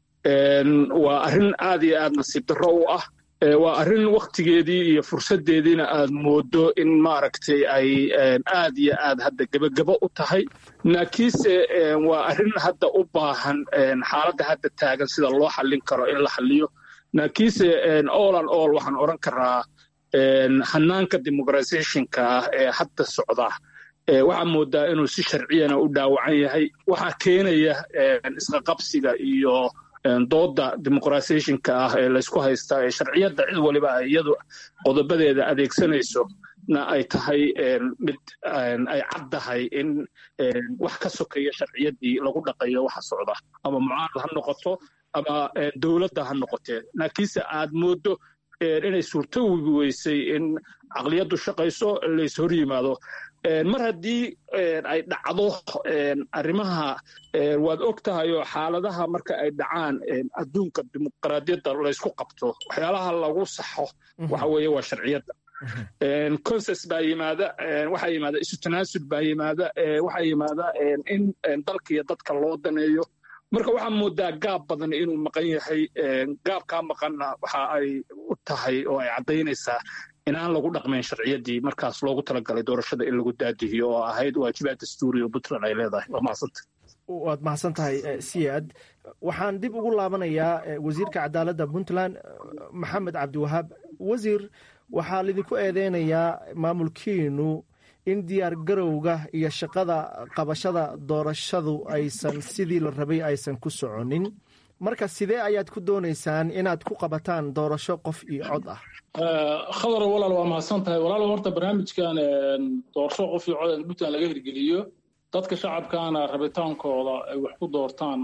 waa arrin aad iyo aad nasiib darro u ah waa arrin wakhtigeedii iyo fursaddeediina aad moodo in maaragtay ay aad iyo aad hadda gebagebo u tahay laakiinse waa arrin hadda u baahan xaaladda hadda taagan sida loo xallin karo in la xalliyo laakiinse all an all waxaan odhan karaa hanaanka dimuqratisationka ah ee hadda socda waxaa moodaa inuu si sharciyana u dhaawacan yahay waxaa keenaya isqaqabsiga iyo dooda dimuqratisationka ah ee laysku haystaa ee sharciyadda cid waliba ay iyadu qodobadeeda adeegsanayso na ay tahay mid ay caddahay in wax ka sokeeya sharciyaddii lagu dhaqayo waxa socda ama mucaarad ha noqoto ama dowladda ha noqotee laakiinse aad moodo inay suurtowi weysay in caqliyaddu shaqayso lays hor yimaado mar haddii ay dhacdo arrimaha waad og tahay oo xaaladaha marka ay dhacaan adduunka dimuqraadiyadda laysku qabto waxyaalaha lagu saxo waxa weeye waa sharciyadda conses baa yimaada waxaa yimaada isu tanaasud baa yimaada waxaa yimaada in dalka iyo dadka loo daneeyo marka waxaa moodaa gaab badan inuu maqan yahay gaabkaa maqanna waxa ay u tahay oo ay caddaynaysaa inaan lagu dhaqmayn sharciyaddii markaas loogu talagalay doorashada in lagu daadihiyo oo ahayd waajibaad dastuuri oo puntland ay leedahay waa mahadsanta waad mahadsan tahay siyaad waxaan dib ugu laabanayaa wasiirka cadaaladda puntland maxamed cabdiwahaab wasiir waxaa lidinku eedeynayaa maamulkiinu in diyaar garowga iyo shaqada qabashada doorashadu aysan sidii la rabay aysan ku soconin marka sidee ayaad ku doonaysaan inaad ku qabataan doorasho qof iyo cod ah khadar walaal waa mahadsan tahay walaal horta barnaamijkan doorasho qof iyo cod in puntland laga hirgeliyo dadka shacabkaana rabitaankooda ay wax ku doortaan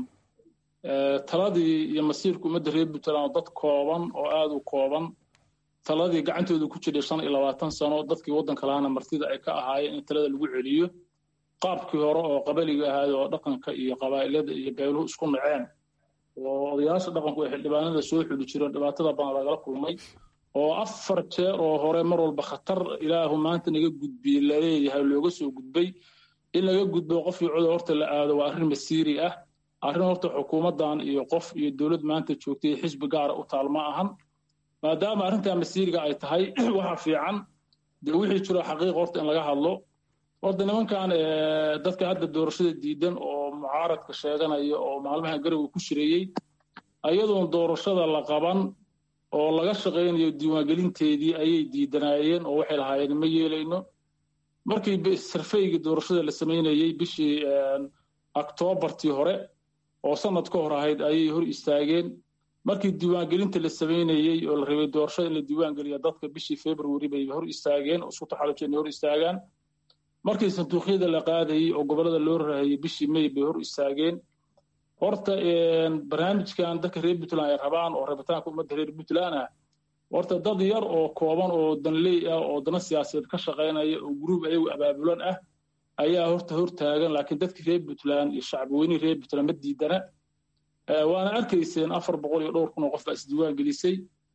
taladii iyo masiirka ummadda reer puntland oo dad kooban oo aada u kooban taladii gacantooda ku jiray shan iyo labaatan sano dadkii waddanka lahaana martida ay ka ahaayeen in talada lagu celiyo qaabkii hore oo qabaliga ahaay oo dhaqanka iyo qabaa'ilada iyo beeluhu isku naceen oo odayaasha dhaqanku ay xildhibaanada soo xuli jireen dhibaatada badan lagala kulmay oo afar jeer oo hore mar walba khatar ilaahu maanta naga gudbiyey laleeyahay looga soo gudbay in laga gudbo qof iyo coda horta la aado waa arrin masiiri ah arrin horta xukuumaddan iyo qof iyo dowlad maanta joogtay xisbi gaara u taal ma ahan maadaama arrintaa masiiriga ay tahay waxa fiican dee wixii jiro xaqiiq horta in laga hadlo horta nimankan dadka hadda doorashada diidan oo mucaaradka sheeganaya oo maalmaha garowe ku shireeyey ayadoon doorashada la qaban oo laga shaqaynayo diiwaangelinteedii ayay diidanaayeen oo waxay lahaayeen ma yeelayno markii sarfeygii doorashada la samaynayey bishii oktoobartii hore oo sanad ka hor ahayd ayay hor istaageen markii diiwaangelinta la samaynayey oo la rabay doorashada in la diiwaangeliya dadka bishii february bay hor istaageen oo isku taxalujeen inay hor istaagaan markii sanduuqyada la qaadayey oo gobollada loo rahayey bishii may bay hor istaageen horta barnaamijkan dadka reer puntland ay rabaan oo rabitaanka ummadda reer puntland ah horta dad yar oo kooban oo danley ah oo dana siyaasadeed ka shaqaynaya oo gruub ayagu abaabulan ah ayaa horta hor taagan laakiin dadkii reer puntland iyo shacbiweynihii reer puntland ma diidana waana arkayseen afar boqol iyo dhowr kun oo qof baa isdiiwaan gelisay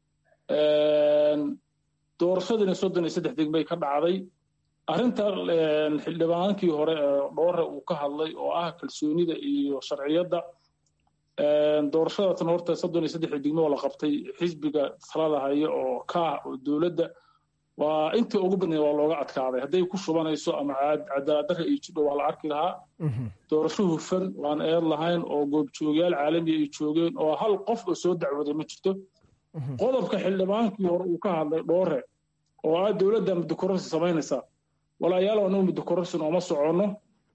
doorashadiina soddon iyo saddex degmay ka dhacday arrinta xildhibaankii hore dhoore uu ka hadlay oo ah kalsoonida iyo sharciyadda doorashadatan horta soddon iyo saddex degmo oo la qabtay xisbiga talada haya oo kaah oo dowladda waa intii ugu badnayd waa looga adkaaday hadday ku shubanayso ama cadaaladdarra iyo jidho waa la arki lahaa doorasho hufan waan eed lahayn oo goobjoogayaal caalamiya ay joogeen oo hal qof oo soo dacwooday ma jirto qodobka xildhibaankii hore uu ka hadlay dhoore oo ah dowladda muddokororsi samaynaysa walaayaalow anagu muddo kororsi nooma soconno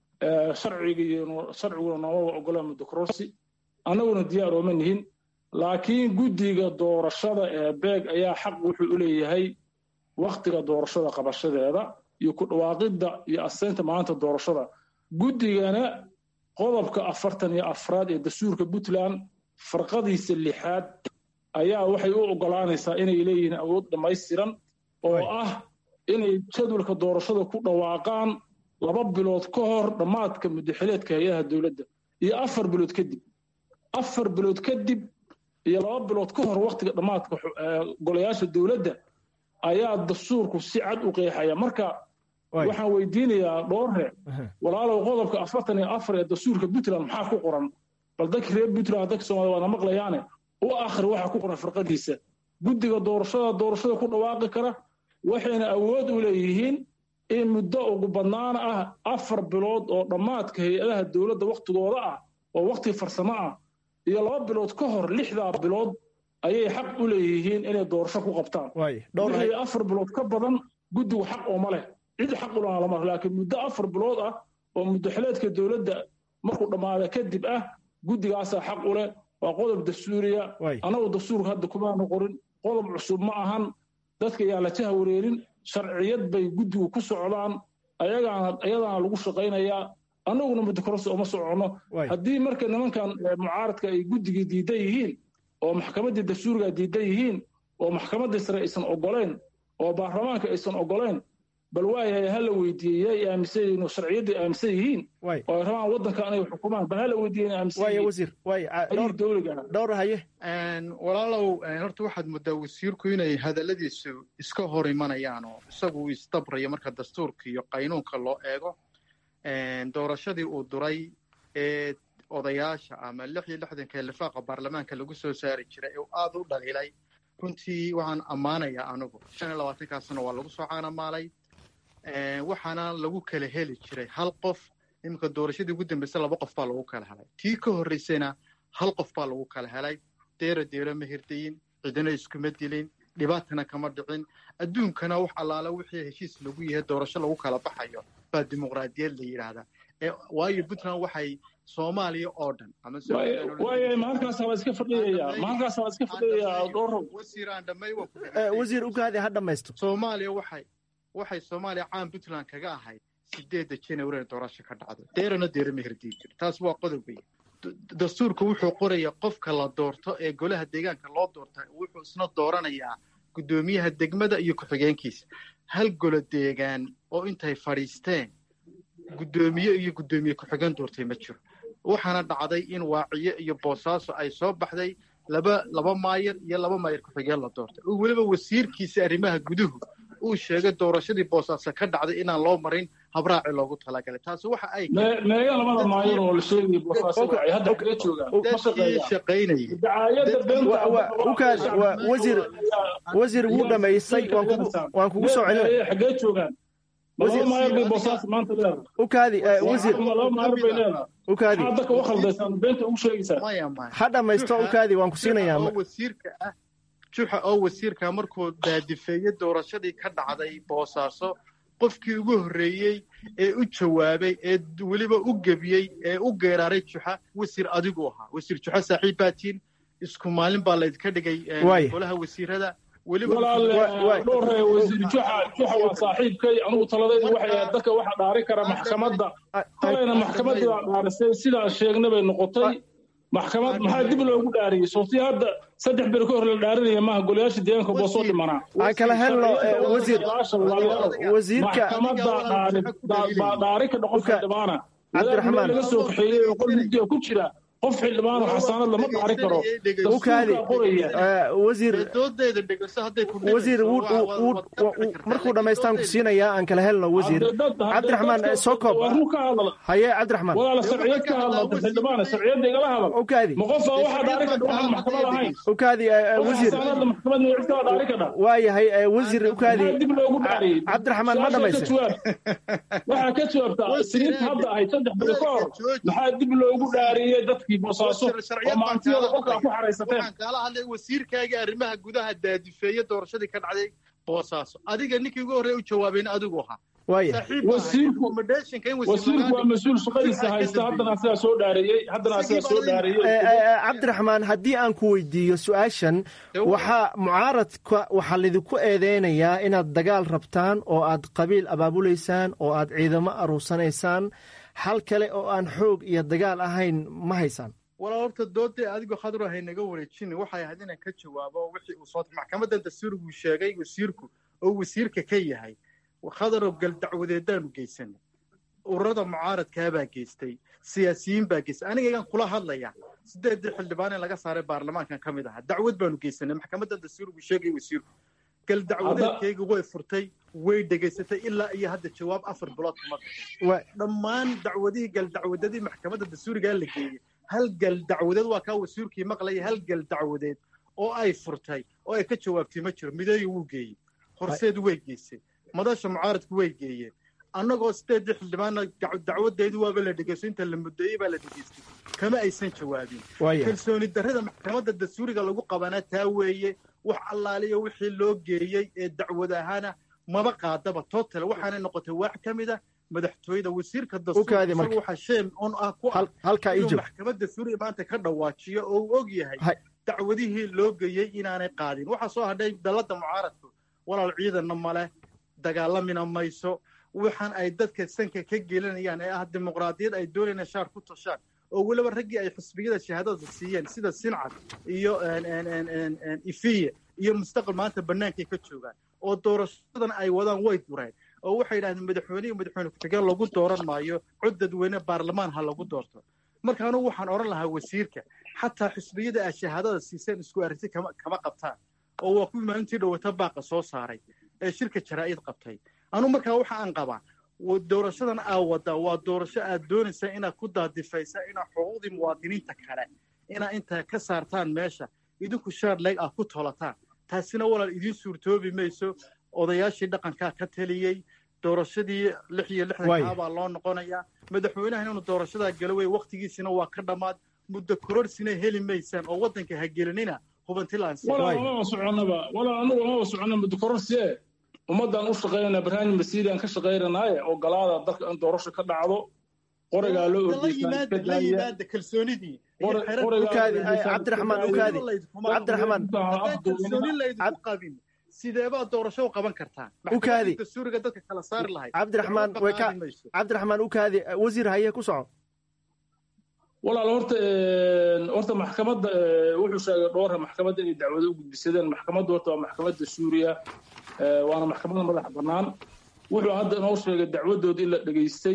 sharciguna noomaba ogola muddo kororsi annaguna diyaar ooma nihin laakiin guddiga doorashada ee beeg ayaa xaq wuxuu u leeyahay wakhtiga doorashada qabashadeeda iyo ku dhawaaqidda iyo aseynta maalinta doorashada guddigana qodobka afartan iyo afraad ee dastuurka puntland farqadiisa lixaad ayaa waxay u ogolaanaysaa inay leeyihiin awood dhammaystiran oo ah inay jadwalka doorashada ku dhawaaqaan laba bilood ka hor dhammaadka muddaxileedka hay-adaha dowladda iyo afar bilood kadib afar bilood kadib iyo laba bilood ka hor wakhtiga dhammaadka golayaasha dowladda ayaa dastuurku si cad u qeexaya marka waxaan weydiinayaa dhoorre walaalow qodobka afartan iyo afar ee dastuurka puntland maxaa ku qoran bal dadka reer puntland dadka soomaliya waana maqlayaane u akhri waxaa ku qoran farqadiisa guddiga doorashada doorashada ku dhawaaqi kara waxayna awood u leeyihiin in muddo ugu badnaan ah afar bilood oo dhammaadka hay-adaha dowladda wakhtigooda ah oo wakhti farsamo ah iyo laba bilood ka hor lixdaa bilood ayay xaq u leeyihiin inay doorasho ku qabtaan wixii afar bilood ka badan guddigu xaq ooma leh cid xaq u lahaa lama laakiin muddo afar bilood ah oo muddaxileedka dowladda markuu dhammaada kadib ah guddigaasaa xaq u leh waa qodob dastuuriya annagu dastuurka hadda kumaanu qorin qodob cusub ma ahan dadka yaa la jaha wareerin sharciyad bay guddigu ku socdaan ayagaana ayadaana lagu shaqaynayaa annaguna muddo kororsi uma soconno haddii marka nimankan mucaaradka ay guddigii diidan yihiin oo maxkamaddii dastuuriga diidan yihiin oo maxkamaddii sare aysan oggolayn oo baarlamaanka aysan oggolayn bal waayahay ha la weydiiyey yay aaminsan yihiin oo sharciyaddii aaminsan yihiin oo ay rabaan waddanka inay xukumaan bal ha la weydiiyey aaminsan yihiin dowliga dhowr haye walaalow horta waxaad muddaa wasiirku inay hadalladiisu iska hor imanayaan oo isagu uu isdabrayo marka dastuurka iyo qaynuunka loo eego doorashadii uu duray ee odayaasha ama lix iyo lixdanka lifaaqa baarlamaanka lagu soo saari jiray ee aad u dhaliilay runtii waxaan ammaanayaa anigu shan iyo labaatankaasna waa lagu soo caanamaalay waxaana lagu kala heli jiray hal qof iminka doorashadii ugu dambaysa laba qof baa lagu kala helay tii ka horreysayna hal qof baa lagu kala helay deero deero ma hirdayin cidina iskuma dilin dhibaatana kama dhicin adduunkana wax allaala wixii heshiis lagu yahay doorasho lagu kala baxayo baa dimuqraadiyad la yidhaahdaa waayo puntland waxay soomaaliya oo dhan waaya maalkaas waa iska fadhiyaya maalkaas waa iska fadhiyaya dhowro wasiiraan dhammay wasiir ugaadi ha dhammaysto soomaaliya waxay waxay soomaaliya caan puntland kaga ahayd sideedda january doorasho ka dhacdo deerana deero ma hirdii jiro taas waa qodob weyn dastuurku wuxuu qoraya qofka la doorto ee golaha deegaanka loo doorta wuxuu isna dooranayaa guddoomiyaha degmada iyo ku-xigeenkiisa hal golo deegaan oo intay fadhiisteen guddoomiye iyo guddoomiye ku-xigeen doortay ma jiro waxaana dhacday in waaciyo iyo boosaaso ay soo baxday laba laba maayar iyo laba maayar ku-xigeen la doortay oo weliba wasiirkiisa arrimaha guduhu uu sheegay doorashadii boosaaso ka dhacday inaan loo marin habraaci loogu talagalay taasi waxa ay meega labada maayar oo la sheegay boosaaso ay hadda kaga joogaan dadkii shaqaynayay dacaayadda beenta ukaad wasiir wasiir wuu dhamaysay waan kugu soo celin xagee joogaan laba maayar bay boosaas maanta leedahay ukaadi wasiir laba maayar bay leedahay ukaadi maxaad dadka u khaldaysaan beenta ugu sheegaysaa maya maya ha dhammaysto ukaadi waan ku siinayaa oo wasiirka ah juxa oo wasiirka markuu daadifeeyey doorashadii ka dhacday boosaaso qofkii ugu horreeyey ee u jawaabay ee weliba u gebiyey ee u geeraaray juxa wasiir adigu ahaa wasiir juxa saaxiib baatiin isku maalin baa laydka dhigay golaha wasiirada dhowre wasiir juxa juxa waa saaxiibkay anugu taladaydu waxay ahayd dadka waxa dhaari kara maxkamadda talayna maxkamaddii baa dhaarisay sidaan sheegna bay noqotay maxkamad maxaa dib loogu dhaariyey sooti hadda saddex beri ka hor la dhaarinaya maaha golayaasha deegaanka boosoo dhimanaa aan kala helno wasiir wasiirka baa dhaari ka dhaqofka dhimaana cabdiraxmaan laga soo kaxeeyey oo qol mugdiga ku jira qof xildhibaan oo xasaanad lama dhaari karo ukaadi wasiir doodeeda dhegeyso hadday ku wasiir markuu dhammaystaan ku siinayaa aan kala helno wasiir cabdiraxmaan soo koob haye cabdiraxmaan walaala sharciyad ka hadla xildhibaana sharciyadda igala hadal ukaadi ma qofa waxa dhaari kadha waxaan maxkamad ahayn ukaadi wasiir xasaanadda maxkamad ma cid kala dhaari kadha waayahay wasiir ukaadi dib loogu dhaariyey cabdiraxmaan ma dhamaysay waxaa ka jawaabtaa siniinta hadda ahayd saddex beri ka hor maxaa dib loogu dhaariyey dadkii boosaaso oo maantiyada qolkaa ku xaraysateen waxaan kaala hadlay wasiirkaaga arrimaha gudaha daadifeeye doorashadii ka dhacday boosaaso adiga ninkii ugu horreeya u jawaabayna adigu ahaa wasiirku waa mas-uul shaqadiisa haysta haddana asagaa soo dhaareeyey haddana asagaa soo dhaareeyey cabdiraxmaan haddii aan ku weydiiyo su-aashan waxaa mucaaradka waxaa lidinku eedeynayaa inaad dagaal rabtaan oo aad qabiil abaabulaysaan oo aad ciidamo aruursanaysaan hal kale oo aan xoog iyo dagaal ahayn ma haysaan walaa horta doodee adigoo khadro haynaga wareejin waxay ahayd inaan ka jawaabo wixii uu soo maxkamadan dastuuriguu sheegay wasiirku oo wasiirka ka yahay khadarow gal dacwadeedaanu geysanay ururada mucaaradkaabaa geystay siyaasiyiin baa geystay anigagan kula hadlaya sideedii xildhibaan in laga saaray baarlamaankan ka mid ahaa dacwad baanu geysanay maxkamadan dastuuriguu sheegay wasiirku gal dacwadeedkayga way furtay way dhegaysatay ilaa iyo hadda jawaab afar bilood kuma bixin dhammaan dacwadihii gal dacwadadii maxkamadda dastuurigaa la geeyey hal gal dacwadeed waa kaa wasiirkii maqlaya hal gal dacwadeed oo ay furtay oo ay ka jawaabtay ma jiro mideeyi wuu geeyey horseed way geysay madasha mucaaradku way geeyeen annagoo sideedii xildhibaana dacwadeedii waaba la dhegeysto inta la muddeeyey baa la dhegeystay kama aysan jawaabin kalsooni darrada maxkamadda dastuuriga lagu qabanaa taa weeye wax allaaliya wixii loo geeyey ee dacwad ahaana maba qaadaba total waxaanay noqotay waax ka mid a madaxtooyada wasiirka dastuurka waxa sheem on ah ku ah inuu maxkamadda dastuuriga maanta ka dhawaajiyo oo uu og yahay dacwadihii loo geeyey inaanay qaadin waxaa soo hadhay dalladda mucaaradku walaal ciidanna male dagaalamina mayso waxaan ay dadka sanka ka gelinayaan ee ah dimuqraadiyad ay doonayaan shaar ku toshaan oo weliba raggii ay xisbiyada shahaadada siiyeen sida sincad iyo ifiye iyo mustaqbal maanta bannaankay ka joogaan oo doorashadan ay wadaan way dureen oo waxay yidhahdeen madaxweyne iyo madaxweyne ku-xigeen lagu dooran maayo cod dadweyne baarlamaan ha lagu doorto marka anugu waxaan odhan lahaa wasiirka xataa xisbiyada ay shahaadada siiseen isku arrinti kama kama qabtaan oo waa kuwii maalintii dhowata baaqa soo saaray ee shirka jaraa'id qabtay anugu markaa waxa aan qabaa doorashadan aa waddaa waa doorasho aad doonaysaa inaad ku daadifaysa inaad xuquuqdii muwaadiniinta kale inaad intaa ka saartaan meesha idinku shaar leeg aad ku tolataan taasina walaal idiin suurtoobi mayso odayaashii dhaqankaa ka taliyey doorashadii lix iyo lixdankaa baa loo noqonayaa madaxweynaha inuu doorashadaa galo wey wakhtigiisina waa ka dhammaad muddo kororsina heli maysaan oo waddanka ha gelinina walaa soconaba walaa anugu amaba socona muddo kororsie ummaddaan u shaqaynanaa barnaamij masiiriaan ka shaqaynanaaye oo galaada dalka in doorasho ka dhacdo qorigaa loo yimaada kalsoonidii cabdiraxmaan ukaadi cabdiraxmaan kalsooni laydinku qabin sideebaa doorasho u qaban kartaan ukaadi dastuuriga dadka kala saari lahayd cabdiraxmaan way ka cabdiraxmaan ukaadi wasiir haye ku soco walaal horta horta maxkamadda wuxuu sheegay dhowra maxkamadda inay dacwado u gudbisadeen maxkamaddu horta waa maxkamadda suuriya waana maxkamada madax bannaan wuxuu hadda inoo sheegay dacwadooda in la dhegaystay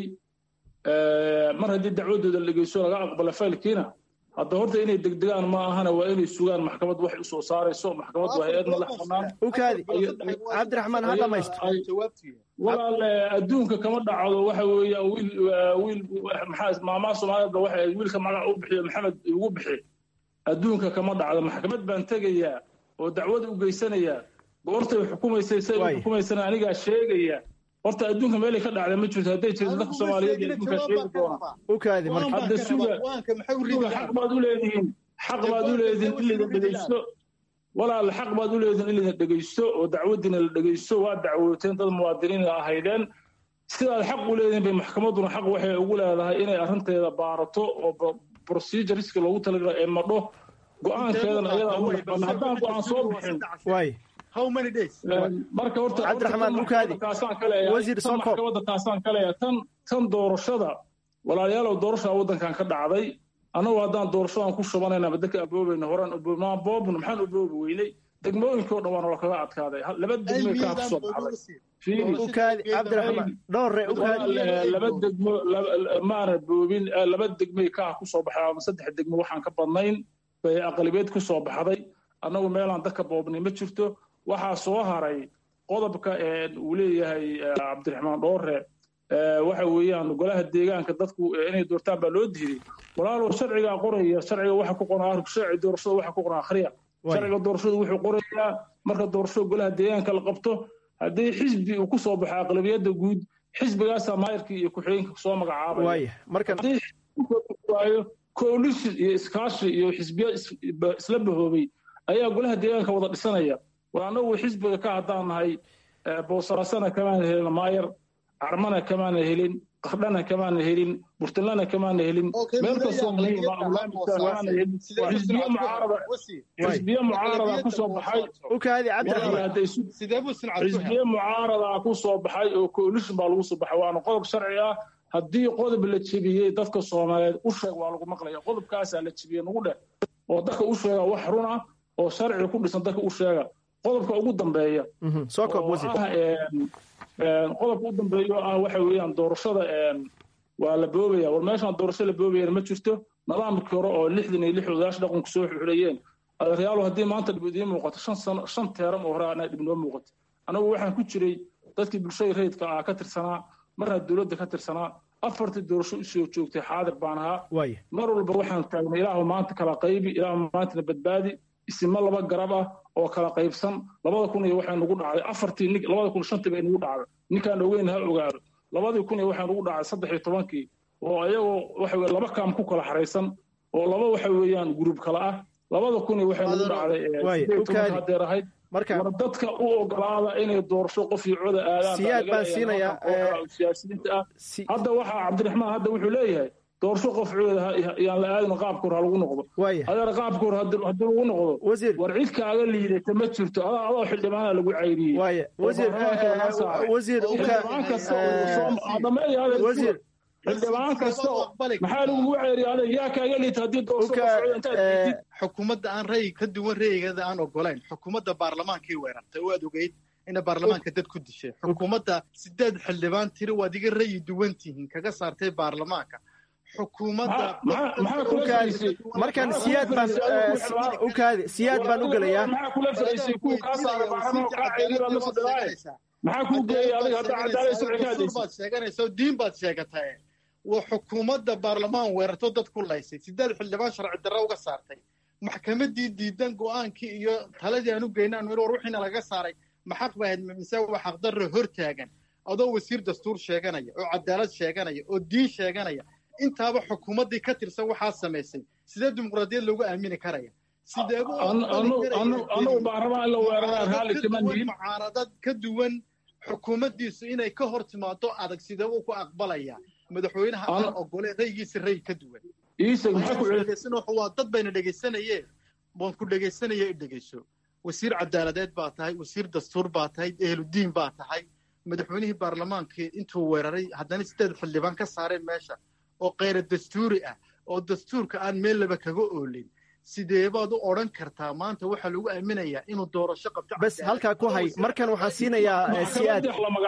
mar haddii dacwadooda la dhegeysto laga aqbala faylkiina hadda horta inay degdegaan ma ahana waa inay sugaan maxkamad waxay usoo saarayso maxkamad waa hay-ad madax bannaan ukaadi cabdiraxmaan ha dhamaysto walaal adduunka kama dhacdo waxa weeyaan wiil wiil maxaa maamaa soomaalida waxa wiilka magac u bixiyo maxamed ugu bixi adduunka kama dhacdo maxkamad baan tegayaa oo dacwad u geysanayaa goortay xukumaysay say u xukumaysana anigaa sheegaya horta adduunka meelay ka dhacda ma jirto hadday jirto dadka soomaaliyeed iyo adduunka sheegi doona ukaadi marka hadda suga suga xaq baad u leedihiin xaq baad u leedihiin in laydin dhegeysto walaal xaq baad u leedihiin in laydin dhegeysto oo dacwadiina la dhegeysto waa dacwooteen dad muwaadiniin ahaydeen sidaad xaq u leedihiin bay maxkamadduna xaq waxay ugu leedahay inay arrinteeda baarato oo procedureska loogu talagalay ee madho go-aankeedana ayadaa u madaxbanna haddaan go-aan soo bixin marka horta cabdiraxmaan ukaadi wasiir soo koob maxkamadda taasaan ka leeyahay tan tan doorashada walaalayaalow doorashaa waddankan ka dhacday annagu haddaan doorashadan ku shubanayna ama dadka aboobayna horaan maa boobna maxaan uboobi weynay degmooyinkoo dhan waana lakaga adkaaday laba degmoy kaa kusoo baxday ukaadi cabdiraxmaan dhowre ukaadi laba degmo maana boobin laba degmoy kaa kusoo baxday ama saddex degmo waxaan ka badnayn bay aqalibeed kusoo baxday annagu meelaan dadka boobnay ma jirto waxaa soo haray qodobka uu leeyahay cabdiraxmaan dhoore waxa weeyaan golaha deegaanka dadku inay doortaan baa loo diiday walaalow sharcigaa qoraya sharciga waxa ku qoran sharci doorashada waxa ku qoran akhriya sharciga doorashadu wuxuu qorayaa marka doorashada golaha deegaanka la qabto haddii xisbi uu ku soo baxo aqlabiyadda guud xisbigaasaa maayarkii iyo ku-xigeenka soo magacaabaya haddii waayo coalition iyo iskaashi iyo xisbiya isla bahoobay ayaa golaha deegaanka wada dhisanaya war annagu xisbiga ka haddaan nahay boosaasana kamaan helna maayar carmana kamaana helin qardhana kamaana helin burtinlana kamaana helin meel kastoo muhiim ah barnaamijka kamaana helin xisbiye mucaarada xisbiye mucaarada ku soo baxay ukaadi cabdiraxmaan xisbiye mucaarada ku soo baxay oo coalition baa lagu soo baxay waana qodob sharci ah haddii qodob la jebiyey dadka soomaaliyeed u sheeg waa lagu maqlaya qodobkaasaa la jebiyey nagu dheh oo dadka u sheega wax run ah oo sharci ku dhisan dadka u sheega qodobka ugu dambeeya qodobka u dambeeya oo ah waxa weeyaan doorashada waa la boobaya war meeshaan doorasho la boobayana ma jirto nidaamkii hore oo lixdan iyo lix odayaasha dhaqanku soo xuxulayeen adeeryaalo haddii maanta dhib idiin muuqato shan sano shan teeram oo hore anaa dhib noo muuqato anagu waxaan ku jiray dadkii bulshada rayidka ah ka tirsanaa marna dowladda ka tirsanaa afartii doorasho usoo joogtay xaadir baan ahaa mar walba waxaan taagnay ilaahu maanta kala qaybi ilaahu maantana badbaadi isima laba garab ah oo kala qaybsan labada kun iyo waxay nugu dhacday afartii nin labada kun shantii bay nugu dhacday ninkaan ogeyn ha ogaado labadii kun iyo waxay nugu dhacday saddex iyo tobankii oo ayagoo waxa weye laba kaam ku kala xaraysan oo laba waxa weeyaan guruub kala ah labada kun iyo waxay nugu dhacday sideed toban hadeer ahayd war dadka u ogolaada inay doorasho qof iyo coda aadaan siyaad baan siinayaa siyaasiyiinta ah hadda waxaa cabdiraxmaan hadda wuxuu leeyahay doorasho qof cooda yaan la aadin qaabka hore ha lagu noqdo adeer qaabka hore haddii lagu noqdo war cid kaaga liidata ma jirto adaa adoo xildhibaana lagu cayriyey wasiir xildhibaan kasta maxaa lagugu ceeriya adeeg yaa kaaga liita haddii xukuumadda aan ra'yi ka duwan ra'yigeeda aan ogolayn xukuumadda baarlamaankii weerartay oo aad ogeyd ina baarlamaanka dad ku dishay xukuumadda sideed xildhibaan tiri waad iga ra'yi duwan tihiin kaga saartay baarlamaanka markan siyaad baan ukaadi siyaad baan u gelayaa maxaa kuu geeyay adiga hadda cadaalad sharci baad sheeganaysa diin baad sheegatay waa xukuumadda baarlamaan weerarto dad ku laysay sideed xildhibaan sharci darro uga saartay maxkamaddii diidan go'aankii iyo taladii aan u geynaan war wixiina laga saaray maxaq ba ahayd mise waa xaqdarro hor taagan adoo wasiir dastuur sheeganaya oo cadaalad sheeganaya oo diin sheeganaya intaaba xukuumaddii ka tirsan waxaa samaysay sidee dimuqraadiyad loogu aamini karaya mucaaradad ka duwan xukuumaddiisu inay ka hor timaado adag sidee uu ku aqbalaya madaxweynaha aan ogole raygiisa ray ka duwan waa dad bayna dhegaysanayeen waan ku dhegaysanaya i dhegayso wasiir cadaaladeed baa tahay wasiir dastuur baa tahay ehludiin baa tahay madaxweynihii baarlamaankii intuu weeraray haddana sideed xildhibaan ka saareen meesha oo kayra dastuuri ah oo dastuurka aan meel laba kaga oolin sidee baad u odhan kartaa maanta waxaa lagu aaminayaa inuu doorasho qabto bes halkaa ku hay markan waxaan siinayaa siyaad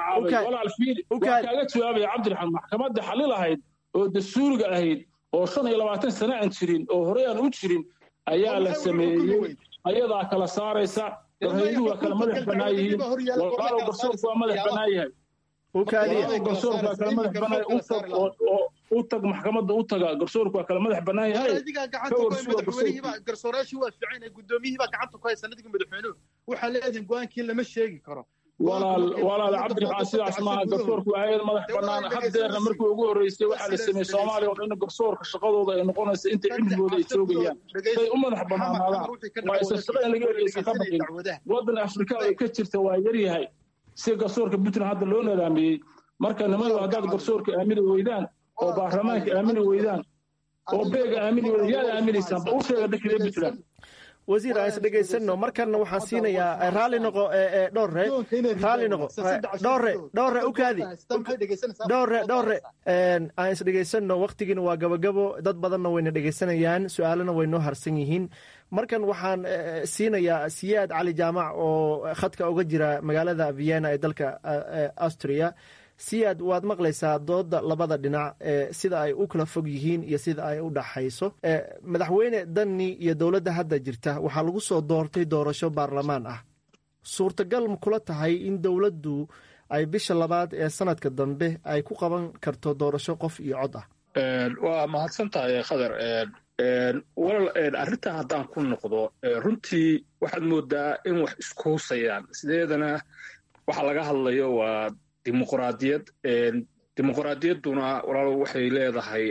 kaaga jawaabaya cabdiraxmaan maxkamadda xalil ahayd oo dastuuriga ahayd oo shan iyo labaatan sano aan jirin oo horey aan u jirin ayaa la sameeyey ayadaa kala saaraysa warhayduhu waa kala madax bannaan yihiin walaalow garsoorku waa madax bannaan yahay garsoorku waa kala madax bannaan u tag maxkamadda u taga garsoorku waa kala madax bannaan yahay garsoorayaashii waa fiican guddoomiyihii baa gacanta ku haysa nadiga madaxweynuhu waxaa leedihin go-aankii lama sheegi karo walaal walaal cabdiraxmaan sidaas maaha garsoorku waa hayad madax bannaan haddeerna markii ugu horreysay waxaa la sameeyey soomaaliya oo dhan garsoorka shaqadooda ay noqonaysa inta cimrigooda ay joogayaan say u madax bannaanaadaan waa isa shaqo in laga ergeysa ka baqin waddan afrika ay ka jirta waa yaryahay si garsoorka puntland hadda loo nadaamiyey marka nimadu haddaad garsoorka aamini weydaan oo baarlamaanka aamini weydaan oo beega aamini weydaan yaad aaminaysaan ba u sheega dhankida puntland wasiir aan is dhegaysanno markanna waxaan siinayaa raalli noqo dhowre raalli noqo dhowre dhowre ukaadi dhowre dhowre aan is dhegaysanno waktigiina waa gabagabo dad badanna wayna dhegaysanayaan su-aalana way noo harsan yihiin markan waxaan siinayaa siyaad cali jaamac oo khadka uga jira magaalada vienna ee dalka austria siyaad waad maqlaysaa dooda labada dhinac sida ay u kala fog yihiin iyo sida ay u dhaxayso madaxweyne danni iyo dowladda hadda jirta waxaa lagu soo doortay doorasho baarlamaan ah suurtagal ma kula tahay in dowladdu ay bisha labaad ee sanadka dambe ay ku qaban karto doorasho qof iyo cod ah waa mahadsan tahay khadar walal arrintaa haddaan ku noqdo runtii waxaad moodaa in wax isku husayaan sideedana waxa laga hadlayo waa dimuqraadiyad dimuqraadiyadduna walaalo waxay leedahay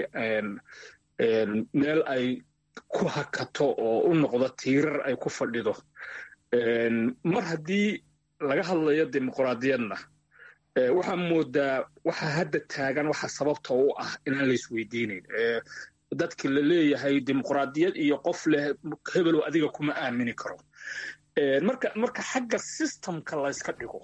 meel ay ku hakato oo u noqdo tiirar ay ku fadhido mar haddii laga hadlayo dimuqraadiyadna waxaa moodaa waxa hadda taagan waxa sababta u ah inaan la isweydiinayn dadki la leeyahay dimuqraadiyad iyo qof leh hebelow adiga kuma aamini karo marka marka xagga systemka layska dhigo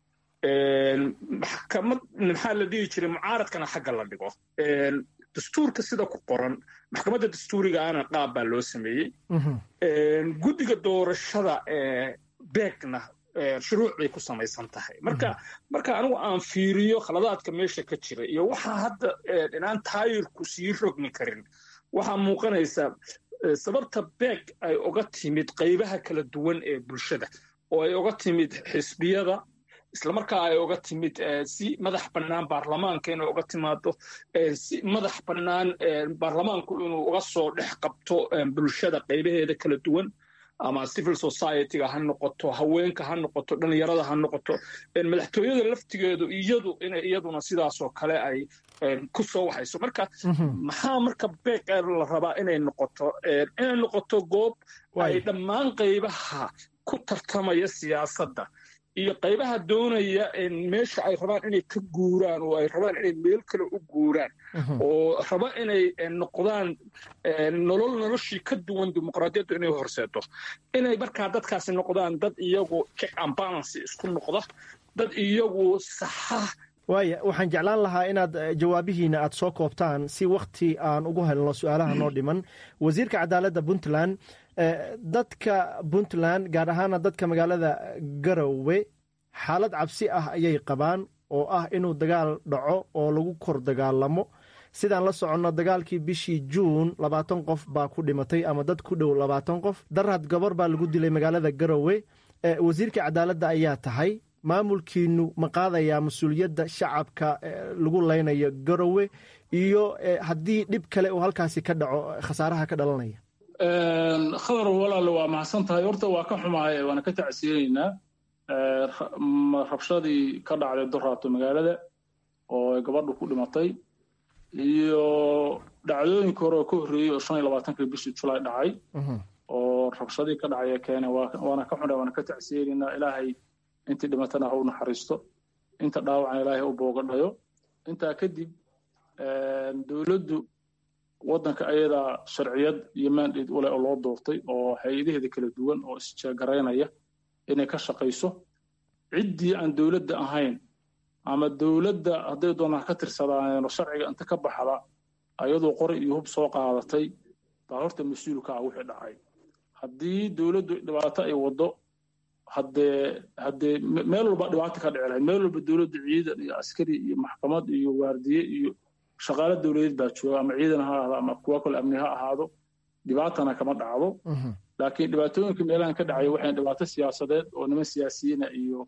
maxkamad maxaa la dhihi jiray mucaaradkana xagga la dhigo dastuurka sida ku qoran maxkamadda dastuurigaana qaab baa loo sameeyey guddiga doorashada beegna shuruuc bay ku samaysan tahay marka marka anigu aan fiiriyo khaladaadka meesha ka jira iyo waxaa hadda inaan taayirku sii rogmi karin waxaa muuqanaysa sababta beeg ay oga timid qaybaha kala duwan ee bulshada oo ay oga timid xisbiyada islamarkaa ay oga timid si madax bannaan baarlamaanka inay oga timaado si madax bannaan baarlamaanku inuu uga soo dhex qabto bulshada qaybaheeda kala duwan ama civil society-ga ha noqoto haweenka ha noqoto dhallinyarada ha noqoto madaxtooyada laftigeedu iyadu inay iyaduna sidaasoo kale ay ku soo waxayso marka maxaa marka beeq la rabaa inay noqoto inay noqoto goob ay dhammaan qaybaha ku tartamaya siyaasadda iyo qaybaha doonaya meesha ay rabaan inay ka guuraan oo ay rabaan inay meel kale u guuraan oo raba inay noqdaan nolol noloshii ka duwan dimuqraadiyaddu inay horseedo inay markaa dadkaasi noqdaan dad iyagu check and balance isku noqda dad iyagu saxa waaya waxaan jeclaan lahaa inaad jawaabihiina aad soo koobtaan si wakhti aan ugu helno su-aalaha noo dhiman wasiirka cadaaladda puntland dadka puntland gaar ahaana dadka magaalada garowe xaalad cabsi ah ayay qabaan oo ah inuu dagaal dhaco oo lagu kor dagaalamo sidaan la soconno dagaalkii bishii juun labaatan qof baa ku dhimatay ama dad ku dhow labaatan qof darad gabar baa lagu dilay magaalada garowe wasiirka cadaaladda ayaa tahay maamulkiinu ma qaadayaa mas-uuliyadda shacabka lagu leynayo garowe iyo haddii dhib kale uu halkaasi ka dhaco khasaaraha ka dhalanaya khadar walaale waa mahadsan tahay horta waa ka xumahay waana ka tacsiyeynaynaa rabshadii ka dhacday doraato magaalada oo ay gabadhu ku dhimatay iyo dhacdooyinka hore oo ka horreeyey oo shan iyo labaatankii bishii julaay dhacay oo rabshadii ka dhacaya keena waana ka xunahay waana ka tacsiyeynaynaa ilaahay intii dhimatana ha u naxariisto inta dhaawacana ilaahay u boogadhayo intaa kadib dowladdu waddanka ayadaa sharciyad iyo mandate u leh oo loo doortay oo hay-adaheeda kala duwan oo isjeegaraynaya inay ka shaqayso ciddii aan dowladda ahayn ama dowladda hadday doonaan ka tirsadaaneenoo sharciga inta ka baxda ayadoo qori iyo hub soo qaadatay baa horta mas-uulka ah wixii dhacay haddii dowladdu dhibaato ay waddo haddee haddee meel walba dhibaato ka dhici lahayd meel walba dowladdu ciidan iyo askari iyo maxkamad iyo waardiye iyo shaqaale dowladeed baa jooga ama ciidan ha ahaado ama kuwa kale amni ha ahaado dhibaatana kama dhacdo laakiin dhibaatooyinka meelahan ka dhacaya waxay dhibaato siyaasadeed oo niman siyaasiyiina iyo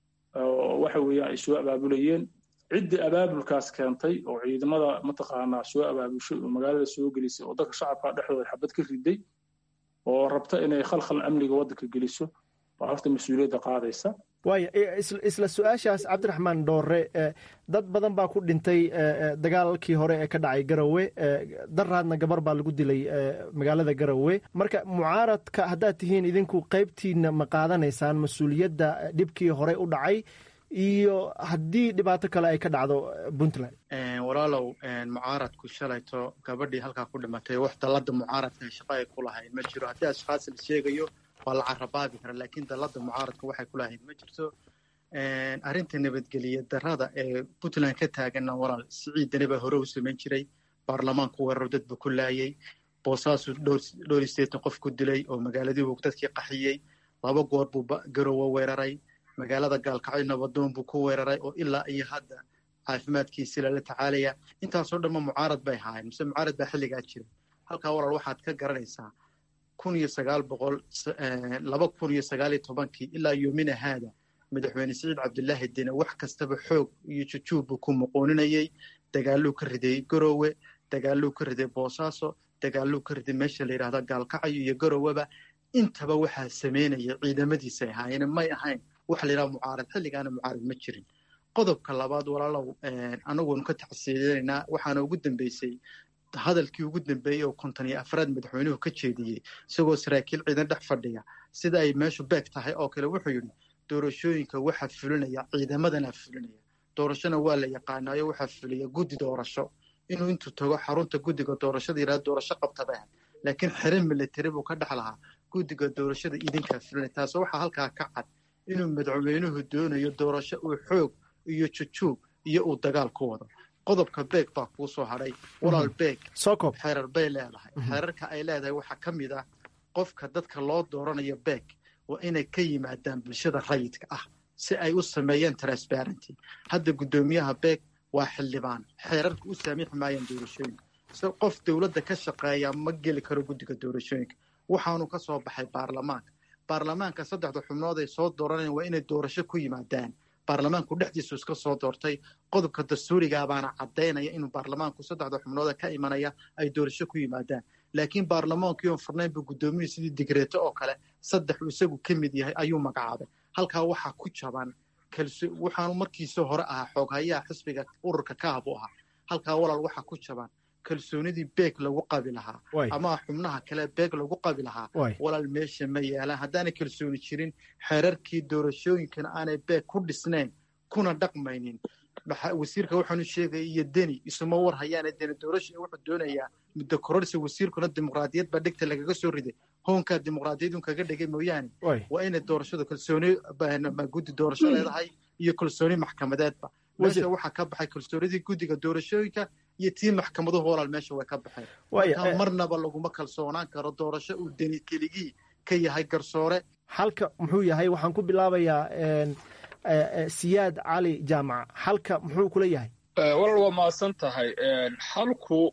waxa weeyaan ay soo abaabulayeen ciddii abaabulkaas keentay oo ciidamada mataqaanaa soo abaabushay oo magaalada soo gelisay oo dadka shacabka dhexdooda xabad ka riday oo rabta inay khalkhal amniga waddanka geliso baa horta mas-uuliyadda qaadaysa waaya isla su-aashaas cabdiraxmaan dhoore dad badan baa ku dhintay dagaalkii hore ee ka dhacay garowe daraadna gabar baa lagu dilay magaalada garowe marka mucaaradka haddaad tihiin idinku qaybtiina ma qaadanaysaan mas-uuliyadda dhibkii hore u dhacay iyo haddii dhibaato kale ay ka dhacdo puntland walaalow mucaaradku shalayto gabadhii halkaa ku dhimatay wax dallada mucaaradka shaqo ay ku lahayn ma jiro haddii ashkhaas la sheegayo waa la carabaabi kara laakiin dallada mucaaradka waxay ku lahayn ma jirto arrinta nabadgeliya darada ee puntland ka taaganna walaal siciidani baa hore u samayn jiray baarlamaanku weeraro dadba ku laayay boosaasu dhowr iyo sideetan qof ku dilay oo magaaladii buu dadkii qaxiyey laba goor buu garowe weeraray magaalada gaalkacyo nabadoon buu ku weeraray oo ilaa iyo hadda caafimaadkiisi lala tacaalaya intaasoo dhanma mucaarad bay ahaayeen mise mucaarad baa xilligaa jira halkaa walaal waxaad ka garanaysaa kun iyo sagaal boqol laba kun iyo sagaal iyo tobankii ilaa yoomina haada madaxweyne siciid cabdilaahi dine wax kastaba xoog iyo jujuub buu ku muqooninayay dagaaluu ka riday garowe dagaaluu ka riday boosaaso dagaaluu ka riday meesha la yidhahda gaalkacyo iyo garoweba intaba waxaa sameynaya ciidamadiisay ahaayeen may ahayn waxa la yidhaha mucaarad xilligaana mucaarad ma jirin qodobka labaad walaalow anaguunu ka tacsiyeynaynaa waxaana ugu dambeysay hadalkii ugu dambeeyey oo konton iyo afraad madaxweynuhu ka jeediyey isagoo saraakiil ciidan dhex fadhiya sida ay meeshu beeg tahay oo kale wuxuu yidhi doorashooyinka waxaa fulinaya ciidamadana fulinaya doorashona waa la yaqaanaayo waxaa fuliya guddi doorasho inuu intuu tago xarunta guddiga doorashada yidhahdo doorasho qabta bay ahayd laakiin xere military buu ka dhex lahaa guddiga doorashada idinkaa fulinay taasoo waxaa halkaa ka cad inuu madaxweynuhu doonayo doorasho uu xoog iyo jujuub iyo uu dagaal ku wado qodobka beeg baa kuu soo hadhay walaal beeg xeerar bay leedahay xeerarka ay leedahay waxaa ka mid ah qofka dadka loo dooranayo beeg waa inay ka yimaadaan bulshada rayidka ah si ay u sameeyaan transparenty hadda guddoomiyaha beeg waa xildhibaan xeerarka u saamixi maayaan doorashooyinka se qof dowladda ka shaqeeya ma geli karo guddiga doorashooyinka waxaanu ka soo baxay baarlamaanka baarlamaanka saddexda xubnood ay soo dooranayaan waa inay doorasho ku yimaadaan baarlamaanku dhexdiisu iska soo doortay qodobka dastuurigaa baana caddaynaya inuu baarlamaanku saddexda xubnooda ka imanaya ay doorasho ku yimaadaan laakiin baarlamaankii oon furnayn buu guddoomiyuhu sidii digreeto oo kale saddex uu isagu ka mid yahay ayuu magacaabay halkaa waxaa ku jaban waxaanu markiisii hore ahaa xooghayaha xisbiga ururka kaabu ahaa halkaa walaal waxaa ku jaban kalsoonidii beeg lagu qabi lahaa ama xubnaha kale beeg lagu qabi lahaa walaal meesha ma yaalaan haddaanay kalsooni jirin xeerarkii doorashooyinkana aanay beeg ku dhisnayn kuna dhaqmaynin wasiirka waxaanu sheegaya iyo deni isuma war hayaana deni doorasha wuxuu doonayaa muddo kororsi wasiirkuna dimuqraadiyad baa dhegta lagaga soo riday hoonkaa dimuqraadiyadun kaga dhigay mooyaane waa inay doorashadu kalsooni guddi doorasho leedahay iyo kalsooni maxkamadeedba meesha waxaa ka baxay kalsoonidii guddiga doorashooyinka iyo tii maxkamaduhu walaal meesha way ka baxeen marka marnaba laguma kalsoonaan karo doorasho uu deni keligii ka yahay garsoore halka muxuu yahay waxaan ku bilaabayaa siyaad cali jaamac halka muxuu kula yahay walaal waa mahadsan tahay halku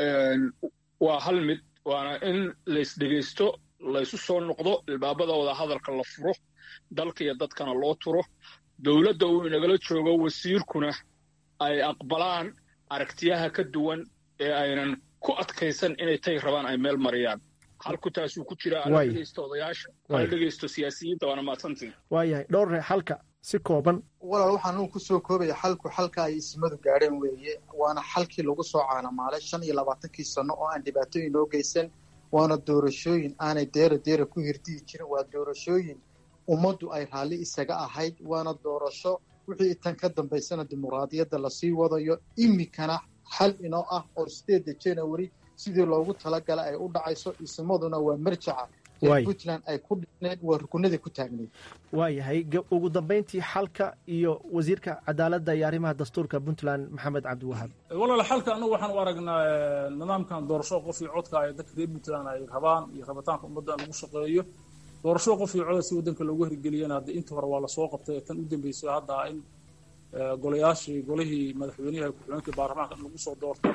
waa hal mid waana in laysdhegaysto laysu soo noqdo ilbaabada wada hadalka la furo dalka iyo dadkana loo turo dowladda uu inagala joogo wasiirkuna ay aqbalaan aragtiyaha ka duwan ee aynan ku adkaysan inay tay rabaan ay meel mariyaan halku taasuu ku jira ala dhegaysto odayaasha ala dhegaysto siyaasiyiinta waana mahadsantiin waayahay dhowrre halka si kooban walaal waxaan uu kusoo koobaya xalku xalka ay ismadu gaadheen weeye waana xalkii lagu soo caanamaalay shan iyo labaatankii sano oo aan dhibaatooyin noo geysan waana doorashooyin aanay deera deera ku hirdiyi jirin waa doorashooyin ummaddu ay raalli isaga ahayd waana doorasho wixii tan ka dambaysana dimuqraadiyadda lasii wadayo iminkana xal inoo ah oo sideedda january sidii loogu talagala ay u dhacayso ismaduna waa marjaca puntland ay ku dhisneed waa rukunadii ku taagneyd waayahay ugu dambayntii xalka iyo wasiirka cadaaladda iyo arrimaha dastuurka puntland maxamed cabdiwahaab walaal xalka annagu waxaan u aragnaa nidaamkan doorasho qof iyo codka ay dadka reer puntland ay rabaan iyo rabitaanka ummadda in lagu shaqeeyo doorasho qof iyo coda si waddanka loogu hirgeliyana hadda inta hore waa lasoo qabtay tan u dambeysay hadda in golayaashii golihii madaxweynaha ku-xigeenkii baarlamaanka in lagu soo doorto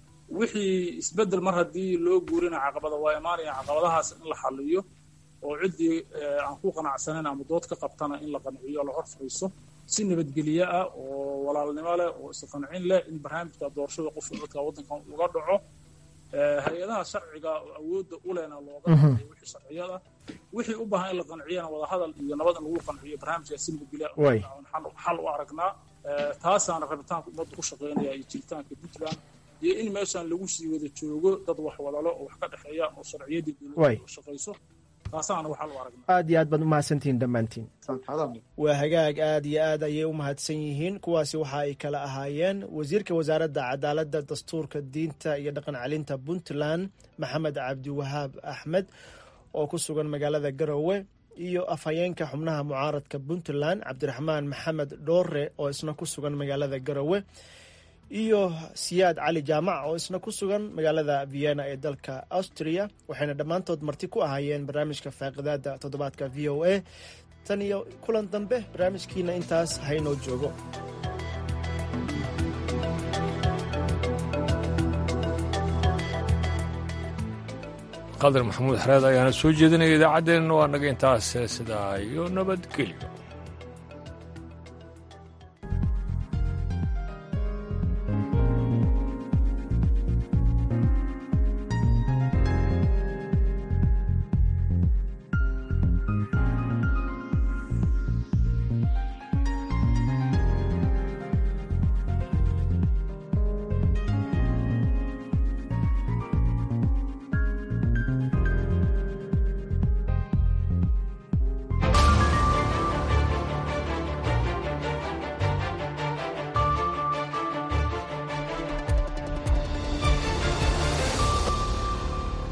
wixii isbeddel mar haddii loo guurina caqabada waa imaanaya caqabadahaas in la xaliyo oo ciddii aan ku qanacsanayn ama dood ka qabtana in la qanciyo la hor fariiso si nabadgelye ah oo walaalnimo leh oo isqancin leh in barnaamijka doorashada qofka codka waddankan uga dhaco hay-adaha sharciga oo awoodda u lehna looga qanciyo wixii sharciyada wixii u baahan in la qanciyana wadahadal iyo nabad in lagu qanciyo barnaamijka si nabadgelye xal u aragnaa taasaana rabitaanka ummadda ku shaqeynaya iyo jiritaanka puntland iyo in meeshaan lagu sii wada joogo dad wax wadalo oo wax ka dhexeeya oo sharciyadii dowladda shaqayso taasaana waxaa lu aragnaa aad iyo aad baad umahadsantihiin dhammaantiin waa hagaag aad iyo aad ayay u mahadsan yihiin kuwaasi waxa ay kala ahaayeen wasiirka wasaaradda cadaaladda dastuurka diinta iyo dhaqan celinta puntland maxamed cabdiwahaab axmed oo ku sugan magaalada garowe iyo afhayeenka xubnaha mucaaradka puntland cabdiraxmaan maxamed dhoore oo isna ku sugan magaalada garowe iyo siyaad cali jaamac oo isna ku sugan magaalada vienna ee dalka austria waxayna dhammaantood marti ku ahaayeen barnaamijka faaqidaada toddobaadka v o a tan iyo kulan dambe barnaamijkiina intaas haynoo joogo qadar maxamuud xareed ayaana soo jeedinaya idaacaddeenna waa naga intaas sidaa iyo nabadgelyo